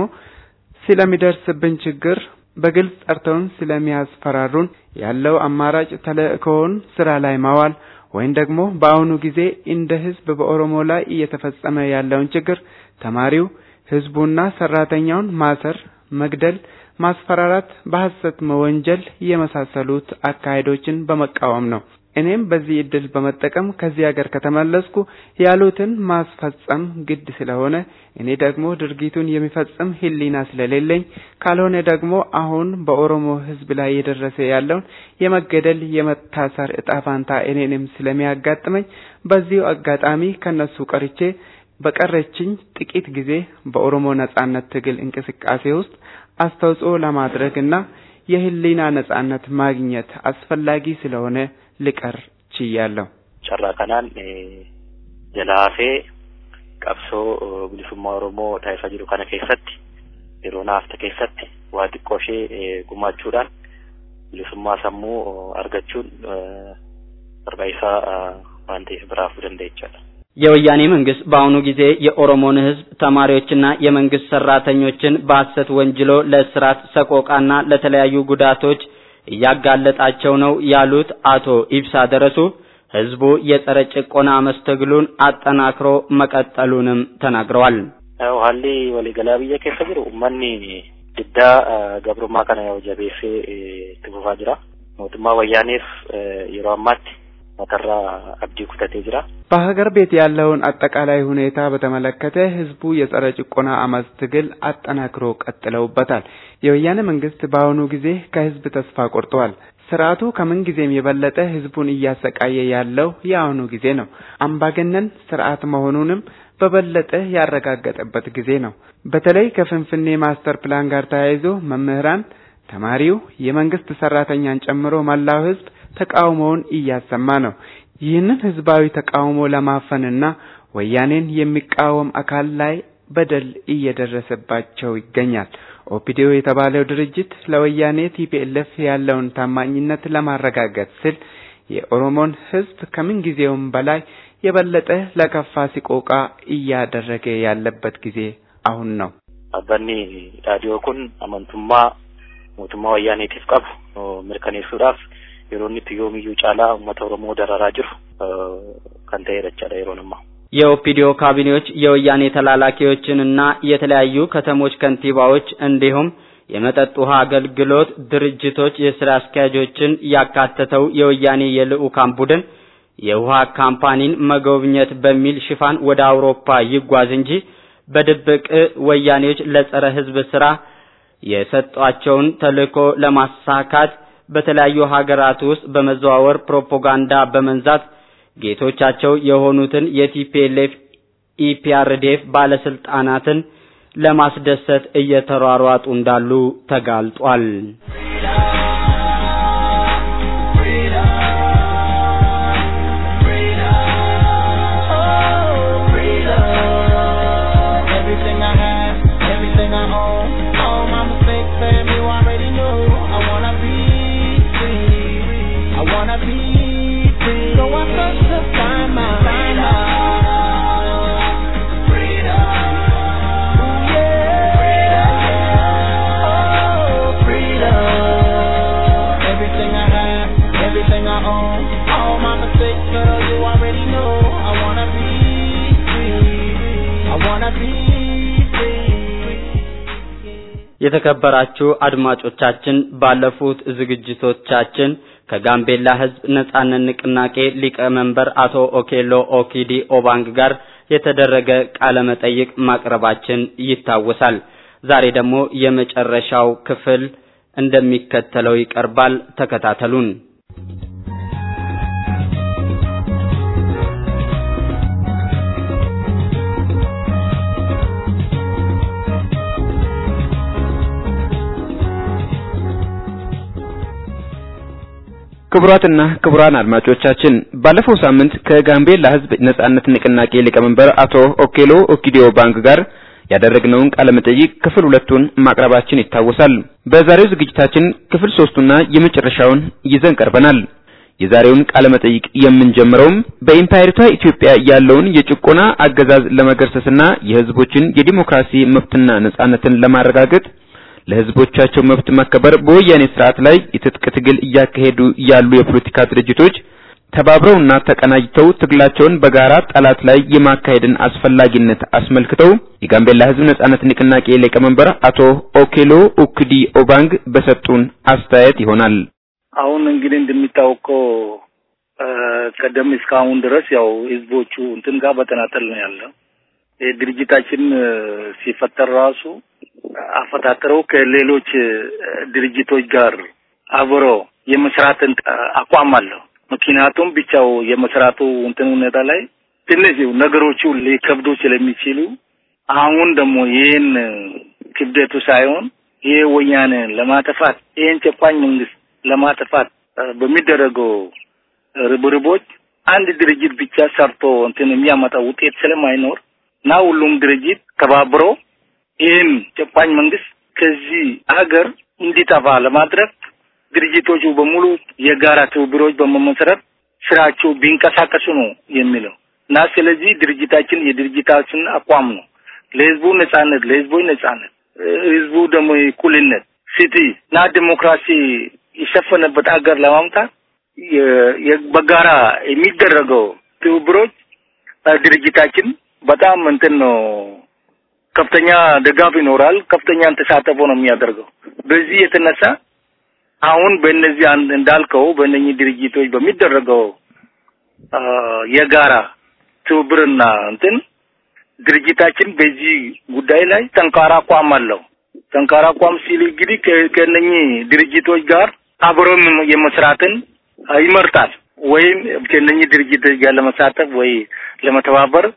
ስለሚደርስብን ችግር በግልጽ ጠርተውን ስለሚያስፈራሩን ያለው አማራጭ ተልእኮውን ስራ ላይ ማዋል ወይም ደግሞ በአሁኑ ጊዜ እንደ ህዝብ በኦሮሞ ላይ እየተፈጸመ ያለውን ችግር ተማሪው ህዝቡና ሰራተኛውን ማሰር፣ መግደል፣ ማስፈራራት፣ በሐሰት መወንጀል የመሳሰሉት አካሄዶችን በመቃወም ነው። እኔም በዚህ እድል በመጠቀም ከዚህ ሀገር ከተመለስኩ ያሉትን ማስፈጸም ግድ ስለሆነ እኔ ደግሞ ድርጊቱን የሚፈጽም ህሊና ስለሌለኝ ካልሆነ ደግሞ አሁን በኦሮሞ ህዝብ ላይ የደረሰ ያለውን የመገደል የመታሰር እጣ ፋንታ እኔንም ስለሚያጋጥመኝ በዚሁ አጋጣሚ ከነሱ ቀርቼ በቀረችኝ ጥቂት ጊዜ በኦሮሞ ነጻነት ትግል እንቅስቃሴ ውስጥ አስተዋጽኦ ለማድረግና የህሊና ነጻነት ማግኘት አስፈላጊ ስለሆነ ልቀር ችያለሁ። Carraa kanaan jalaa hafee qabsoo bilisummaa Oromoo taasisaa jiru kana keessatti yeroo naafta keessatti waa xiqqoo ishee gumaachuudhaan bilisummaa sammuu argachuun barbaachisaa waan ta'eef biraafuu dandeechaadha. የወያኔ መንግስት በአሁኑ ጊዜ የኦሮሞን ህዝብ ተማሪዎችና የመንግስት ሰራተኞችን በሐሰት ወንጅሎ ለእስራት ሰቆቃና ለተለያዩ ጉዳቶች እያጋለጣቸው ነው ያሉት አቶ ኢብሳ ደረሱ ህዝቡ የጸረ ጭቆና መስተግሉን አጠናክሮ መቀጠሉንም ተናግረዋል። haalli waliigalaa biyya keessa jiru uummanni diddaa gabrummaa kana yoo jabeessee itti fufaa jira. Mootummaa wayyaaneef yeroo ammaatti መተራ አብዲ ኩተቴ ጅራ በሀገር ቤት ያለውን አጠቃላይ ሁኔታ በተመለከተ ህዝቡ የጸረ ጭቆና አመፅ ትግል አጠናክሮ ቀጥለውበታል። የወያኔ መንግስት በአሁኑ ጊዜ ከህዝብ ተስፋ ቆርጠዋል። ስርዓቱ ከምን ጊዜም የበለጠ ህዝቡን እያሰቃየ ያለው የአሁኑ ጊዜ ነው። አምባገነን ስርዓት መሆኑንም በበለጠ ያረጋገጠበት ጊዜ ነው። በተለይ ከፍንፍኔ ማስተር ፕላን ጋር ተያይዞ መምህራን፣ ተማሪው፣ የመንግስት ሰራተኛን ጨምሮ መላው ህዝብ ተቃውሞውን እያሰማ ነው። ይህንን ህዝባዊ ተቃውሞ ለማፈንና ወያኔን የሚቃወም አካል ላይ በደል እየደረሰባቸው ይገኛል። ኦፒዲዮ የተባለው ድርጅት ለወያኔ ቲፒኤልኤፍ ያለውን ታማኝነት ለማረጋገጥ ሲል የኦሮሞን ህዝብ ከምን ጊዜውም በላይ የበለጠ ለከፋ ሲቆቃ እያደረገ ያለበት ጊዜ አሁን ነው። አባኒ ዳዲዮ ኩን አመንቱማ ሞቱማ ወያኔቲፍ ቀቡ mirkaneessuudhaaf yeroo inni itti yoomiyyuu caalaa uummata Oromoo dararaa jiru kan ta'edha jechaadha yeroon ammaa. የኦፒዲዮ ካቢኔዎች የወያኔ ተላላኪዎችንና የተለያዩ ከተሞች ከንቲባዎች እንዲሁም የመጠጥ ውሃ አገልግሎት ድርጅቶች የስራ አስኪያጆችን ያካተተው የወያኔ የልዑካን ቡድን የውሃ ካምፓኒን መጎብኘት በሚል ሽፋን ወደ አውሮፓ ይጓዝ እንጂ በድብቅ ወያኔዎች ለጸረ ህዝብ ስራ የሰጧቸውን ተልእኮ ለማሳካት በተለያዩ ሀገራት ውስጥ በመዘዋወር ፕሮፓጋንዳ በመንዛት ጌቶቻቸው የሆኑትን የቲፒኤልኤፍ ኢፒአርዲኤፍ ባለስልጣናትን ለማስደሰት እየተሯሯጡ እንዳሉ ተጋልጧል። Everything I have, everything I own, all my mistakes, baby, you already know. I wanna be free. I wanna be free. So I search to find my find my freedom. Ooh, yeah. Oh, freedom. Everything I have, everything I own, all my mistakes, girl, you already know. I wanna be free. I wanna be free. የተከበራችሁ አድማጮቻችን ባለፉት ዝግጅቶቻችን ከጋምቤላ ሕዝብ ነጻነት ንቅናቄ ሊቀመንበር አቶ ኦኬሎ ኦኪዲ ኦባንግ ጋር የተደረገ ቃለ መጠይቅ ማቅረባችን ይታወሳል። ዛሬ ደግሞ የመጨረሻው ክፍል እንደሚከተለው ይቀርባል። ተከታተሉን። ክቡራትና ክቡራን አድማጮቻችን ባለፈው ሳምንት ከጋምቤላ ሕዝብ ነጻነት ንቅናቄ ሊቀመንበር አቶ ኦኬሎ ኦኪዲዮ ባንክ ጋር ያደረግነውን ቃለ መጠይቅ ክፍል ሁለቱን ማቅረባችን ይታወሳል። በዛሬው ዝግጅታችን ክፍል ሶስቱና የመጨረሻውን ይዘን ቀርበናል። የዛሬውን ቃለ መጠይቅ የምንጀምረውም በኢምፓየሪቷ ኢትዮጵያ ያለውን የጭቆና አገዛዝ ለመገርሰስና የህዝቦችን የዲሞክራሲ መብትና ነጻነትን ለማረጋገጥ ለህዝቦቻቸው መብት መከበር በወያኔ ስርዓት ላይ የትጥቅ ትግል እያካሄዱ ያሉ የፖለቲካ ድርጅቶች ተባብረውና ተቀናጅተው ትግላቸውን በጋራ ጠላት ላይ የማካሄድን አስፈላጊነት አስመልክተው የጋምቤላ ህዝብ ነጻነት ንቅናቄ ሊቀመንበር አቶ ኦኬሎ ኡክዲ ኦባንግ በሰጡን አስተያየት ይሆናል። አሁን እንግዲህ እንደሚታወቀው ቀደም እስካሁን ድረስ ያው ህዝቦቹ እንትን ጋር በተናጠል ነው ያለው። ድርጅታችን ሲፈጠር ራሱ አፈጣጠረው ከሌሎች ድርጅቶች ጋር አብሮ የመስራትን አቋም አለው። ምክንያቱም ብቻው የመስራቱ እንትን ሁኔታ ላይ ትንሽ ነገሮቹ ሊከብዱ ስለሚችሉ አሁን ደግሞ ይህን ክብደቱ ሳይሆን ይሄ ወያኔ ለማጥፋት ይህን ጨቋኝ መንግስት ለማጥፋት በሚደረገው ርብርቦች አንድ ድርጅት ብቻ ሰርቶ እንትን የሚያመጣው ውጤት ስለማይኖር እና ሁሉም ድርጅት ተባብሮ ይህን ጨቋኝ መንግስት ከዚህ ሀገር እንዲጠፋ ለማድረግ ድርጅቶቹ በሙሉ የጋራ ትብብሮች በመመስረት ስራቸው ቢንቀሳቀሱ ነው የሚለው እና ስለዚህ ድርጅታችን የድርጅታችን አቋም ነው ለህዝቡ ነጻነት፣ ለህዝቦች ነጻነት፣ ህዝቡ ደግሞ እኩልነት፣ ፍትህ እና ዲሞክራሲ የሰፈነበት ሀገር ለማምጣት በጋራ የሚደረገው ትብብሮች ድርጅታችን በጣም እንትን ነው ከፍተኛ ድጋፍ ይኖራል። ከፍተኛ ተሳትፎ ነው የሚያደርገው። በዚህ የተነሳ አሁን በእነዚህ እንዳልከው በእነኚህ ድርጅቶች በሚደረገው የጋራ ትብብርና እንትን ድርጅታችን በዚህ ጉዳይ ላይ ጠንካራ አቋም አለው። ጠንካራ አቋም ሲል እንግዲህ ከእነኚህ ድርጅቶች ጋር አብሮ የመስራትን ይመርጣል ወይም ከእነኚህ ድርጅቶች ጋር ለመሳተፍ ወይ ለመተባበር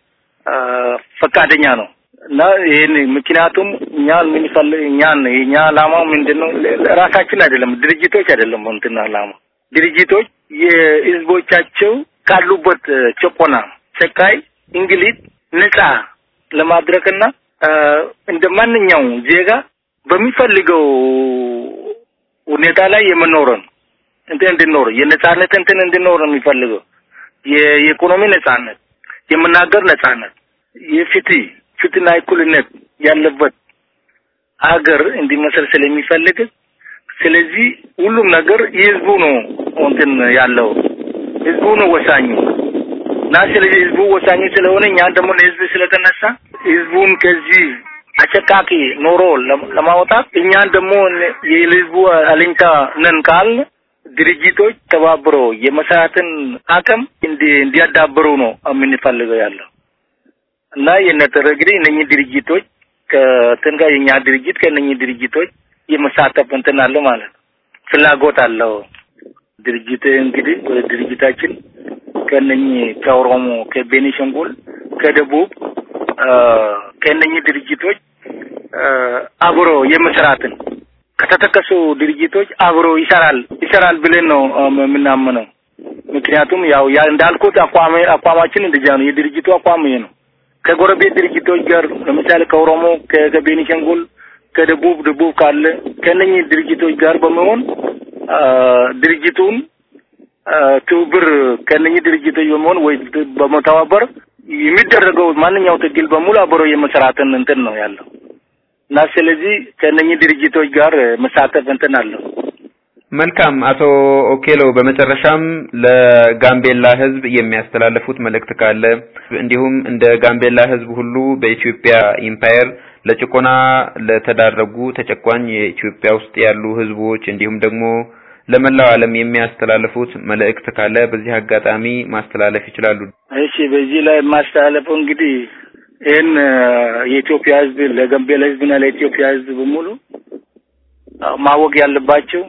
ፈቃደኛ ነው እና ይህን ምክንያቱም እኛ የምንፈልግ እኛን የኛ ዓላማው ምንድን ነው? ራሳችን አይደለም ድርጅቶች አይደለም እንትን ዓላማ ድርጅቶች የህዝቦቻቸው ካሉበት ጭቆና፣ ጨካይ፣ እንግሊት ነጻ ለማድረግና እንደ ማንኛውም ዜጋ በሚፈልገው ሁኔታ ላይ የምኖረን እንትን እንድኖር የነጻነት እንትን እንድኖር ነው የሚፈልገው የኢኮኖሚ ነጻነት፣ የመናገር ነጻነት፣ የፍትህ ፍትህና እኩልነት ያለበት ሀገር እንዲመሰረት ስለሚፈልግ ስለዚህ ሁሉም ነገር የህዝቡ ነው እንትን ያለው ህዝቡ ነው ወሳኙ እና ስለዚህ ህዝቡ ወሳኝ ስለሆነ እኛ ደግሞ ለህዝብ ስለተነሳ ህዝቡን ከዚህ አጨቃቂ ኖሮ ለማውጣት እኛን ደግሞ የህዝቡ አለኝታ ነን ካል ድርጅቶች ተባብሮ የመስራትን አቅም እንዲያዳብሩ ነው የምንፈልገው ያለው እና የነጠረ እንግዲህ እነኚህ ድርጅቶች ከእንትን ጋር የኛ ድርጅት ከእነኚህ ድርጅቶች የመሳተፍ እንትን አለው ማለት ነው፣ ፍላጎት አለው። ድርጅት እንግዲህ ድርጅታችን ከእነኚህ ከኦሮሞ፣ ከቤኒሻንጉል፣ ከደቡብ ከእነኚህ ድርጅቶች አብሮ የመስራትን ከተጠቀሱ ድርጅቶች አብሮ ይሰራል ይሰራል ብለን ነው የምናምነው። ምክንያቱም ያው ያ እንዳልኩት አቋም አቋማችን እንደዚያ ነው። የድርጅቱ አቋም ይሄ ነው። ከጎረቤት ድርጅቶች ጋር ለምሳሌ ከኦሮሞ፣ ከቤኒሻንጉል፣ ከደቡብ ደቡብ ካለ ከእነኚህ ድርጅቶች ጋር በመሆን ድርጅቱን ትብብር ከእነኚህ ድርጅቶች በመሆን ወይ በመተባበር የሚደረገው ማንኛው ትግል በሙሉ አብሮ የመስራትን እንትን ነው ያለው እና ስለዚህ ከእነኚህ ድርጅቶች ጋር መሳተፍ እንትን አለው። መልካም አቶ ኦኬሎ፣ በመጨረሻም ለጋምቤላ ሕዝብ የሚያስተላልፉት መልእክት ካለ እንዲሁም እንደ ጋምቤላ ሕዝብ ሁሉ በኢትዮጵያ ኢምፓየር ለጭቆና ለተዳረጉ ተጨቋኝ የኢትዮጵያ ውስጥ ያሉ ሕዝቦች እንዲሁም ደግሞ ለመላው ዓለም የሚያስተላልፉት መልእክት ካለ በዚህ አጋጣሚ ማስተላለፍ ይችላሉ። እሺ፣ በዚህ ላይ የማስተላለፈው እንግዲህ ይህን የኢትዮጵያ ሕዝብ ለጋምቤላ ሕዝብና ለኢትዮጵያ ሕዝብ በሙሉ ማወቅ ያለባቸው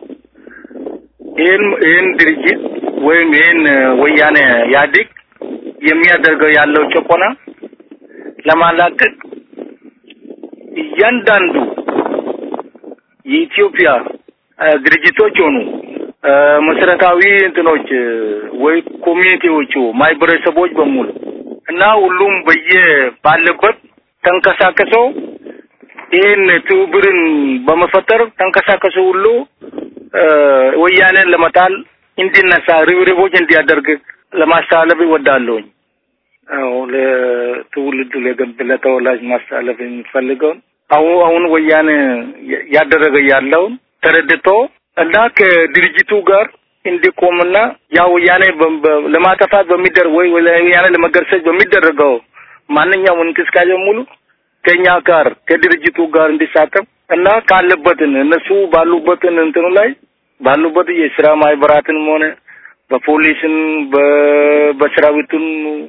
ይህን ይህን ድርጅት ወይም ይህን ወያኔ ኢህአዴግ የሚያደርገው ያለው ጭቆና ለማላቀቅ እያንዳንዱ የኢትዮጵያ ድርጅቶች ሆኑ መሰረታዊ እንትኖች ወይ ኮሚኒቲዎቹ ማህበረሰቦች በሙሉ እና ሁሉም በየ ባለበት ተንቀሳቀሰው ይህን ትብብርን በመፈጠር ተንቀሳቀሰው ሁሉ ወያኔን ለመጣል እንዲነሳ ርብርቦች እንዲያደርግ ለማስተላለፍ ይወዳለሁኝ። አዎ ለትውልዱ ለጋምቤላ ተወላጅ ማስተላለፍ የሚፈልገውን አሁን አሁን ወያኔ ያደረገ ያለውን ተረድቶ እና ከድርጅቱ ጋር እንዲቆምና ያ ወያኔ ለማጠፋት በሚደረግ ወይ ወያኔ ለመገርሰስ በሚደረገው ማንኛውም እንቅስቃሴ ሙሉ ከኛ ጋር ከድርጅቱ ጋር እንዲሳተፍ እና ካለበትን እነሱ ባሉበትን እንትኑ ላይ ባሉበት የስራ ማህበራትንም ሆነ በፖሊስን በሰራዊቱን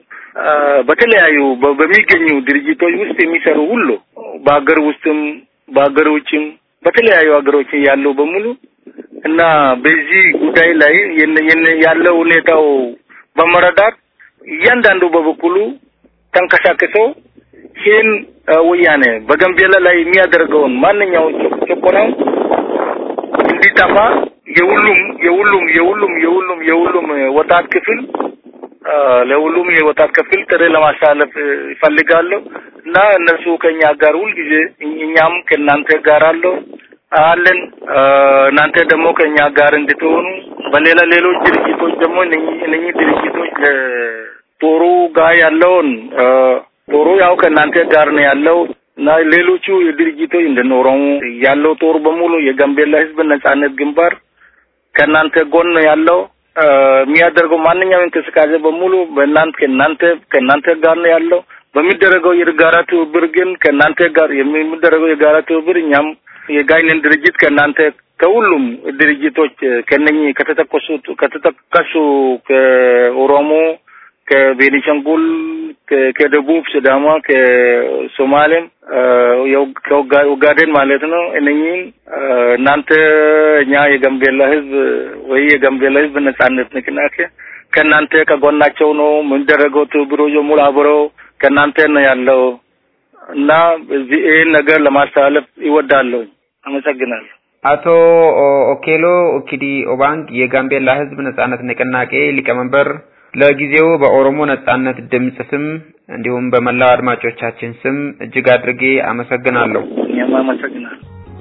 በተለያዩ በሚገኙ ድርጅቶች ውስጥ የሚሰሩ ሁሉ በሀገር ውስጥም በሀገር ውጭም በተለያዩ ሀገሮች ያለው በሙሉ እና በዚህ ጉዳይ ላይ ያለው ሁኔታው በመረዳት እያንዳንዱ በበኩሉ ተንቀሳቅሰው ይህን ወያኔ በጋምቤላ ላይ የሚያደርገውን ማንኛውም ጭቆናው እንዲጠፋ የሁሉም የሁሉም የሁሉም የሁሉም የሁሉም ወጣት ክፍል ለሁሉም የወጣት ክፍል ጥሪ ለማስተላለፍ ይፈልጋለሁ እና እነሱ ከኛ ጋር ሁልጊዜ እኛም ከእናንተ ጋር አለው አለን እናንተ ደግሞ ከኛ ጋር እንድትሆኑ በሌላ ሌሎች ድርጅቶች ደግሞ እነኚህ ድርጅቶች ጦሩ ጋር ያለውን ጦሩ ያው ከእናንተ ጋር ነው ያለው እና ሌሎቹ የድርጅቶች እንደኖረው ያለው ጦር በሙሉ የጋምቤላ ሕዝብ ነጻነት ግንባር ከእናንተ ጎን ነው ያለው። የሚያደርገው ማንኛውም እንቅስቃሴ በሙሉ በእናንተ ከእናንተ ከእናንተ ጋር ነው ያለው። በሚደረገው የጋራ ትብብር ግን ከእናንተ ጋር የሚደረገው የጋራ ትብብር እኛም የጋይንን ድርጅት ከእናንተ ከሁሉም ድርጅቶች ከነኚህ ከተጠቀሱት ከተጠቀሱ ከኦሮሞ፣ ከቤኒሻንጉል፣ ከደቡብ ሲዳማ፣ ከሶማሌም ከኦጋዴን ማለት ነው። እነኚህን እናንተ እኛ የጋምቤላ ህዝብ ወይ የጋምቤላ ህዝብ ነጻነት ንቅናቄ ከእናንተ ከጎናቸው ነው የምንደረገው ትብብሮ ሙሉ አብረው ከእናንተ ነው ያለው እና እዚህ ይህን ነገር ለማስተላለፍ ይወዳለሁ። አመሰግናለሁ። አቶ ኦኬሎ ኦኪዲ ኦባንግ የጋምቤላ ህዝብ ነጻነት ንቅናቄ ሊቀመንበር፣ ለጊዜው በኦሮሞ ነጻነት ድምጽ ስም እንዲሁም በመላው አድማጮቻችን ስም እጅግ አድርጌ አመሰግናለሁ። እኛም አመሰግናለሁ።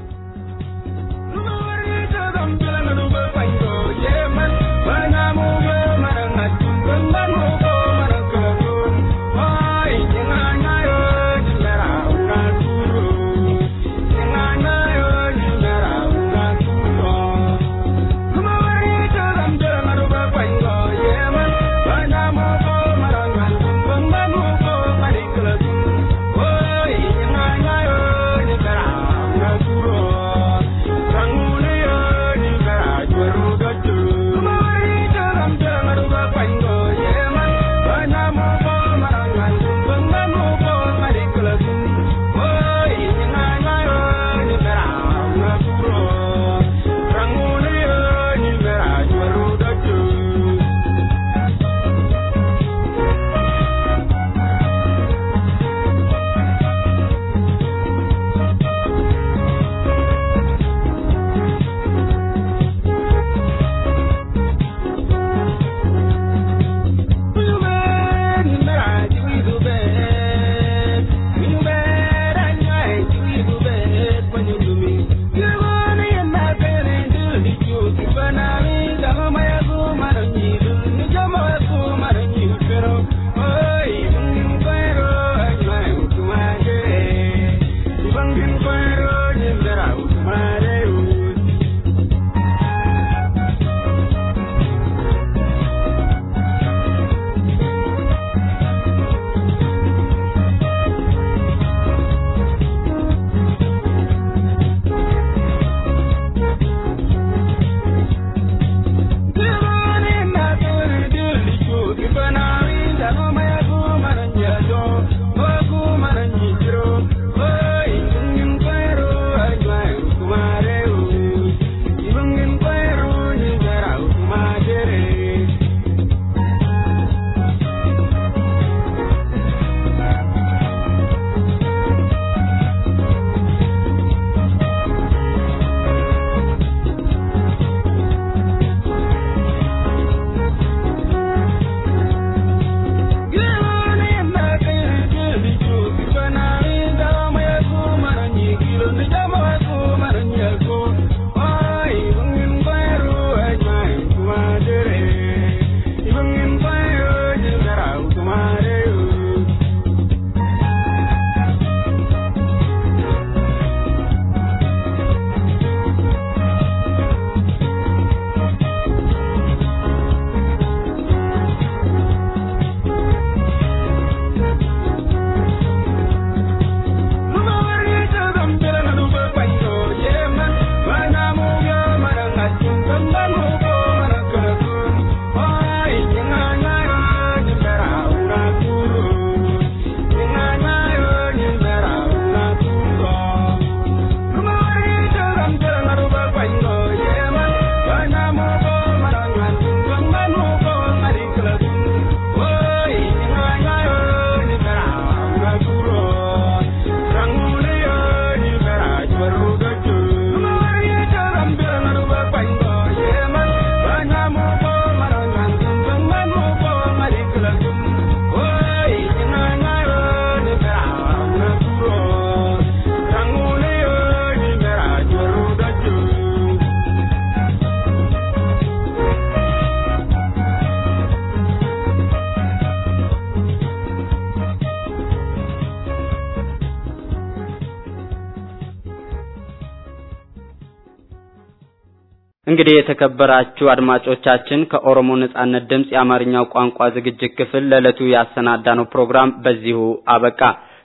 እንግዲህ የተከበራችሁ አድማጮቻችን ከኦሮሞ ነጻነት ድምፅ የአማርኛው ቋንቋ ዝግጅት ክፍል ለዕለቱ ያሰናዳነው ፕሮግራም በዚሁ አበቃ።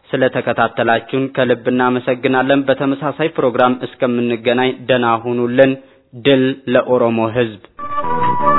ስለተከታተላችሁን ከልብ እናመሰግናለን። በተመሳሳይ ፕሮግራም እስከምንገናኝ ደህና ሁኑልን። ድል ለኦሮሞ ሕዝብ!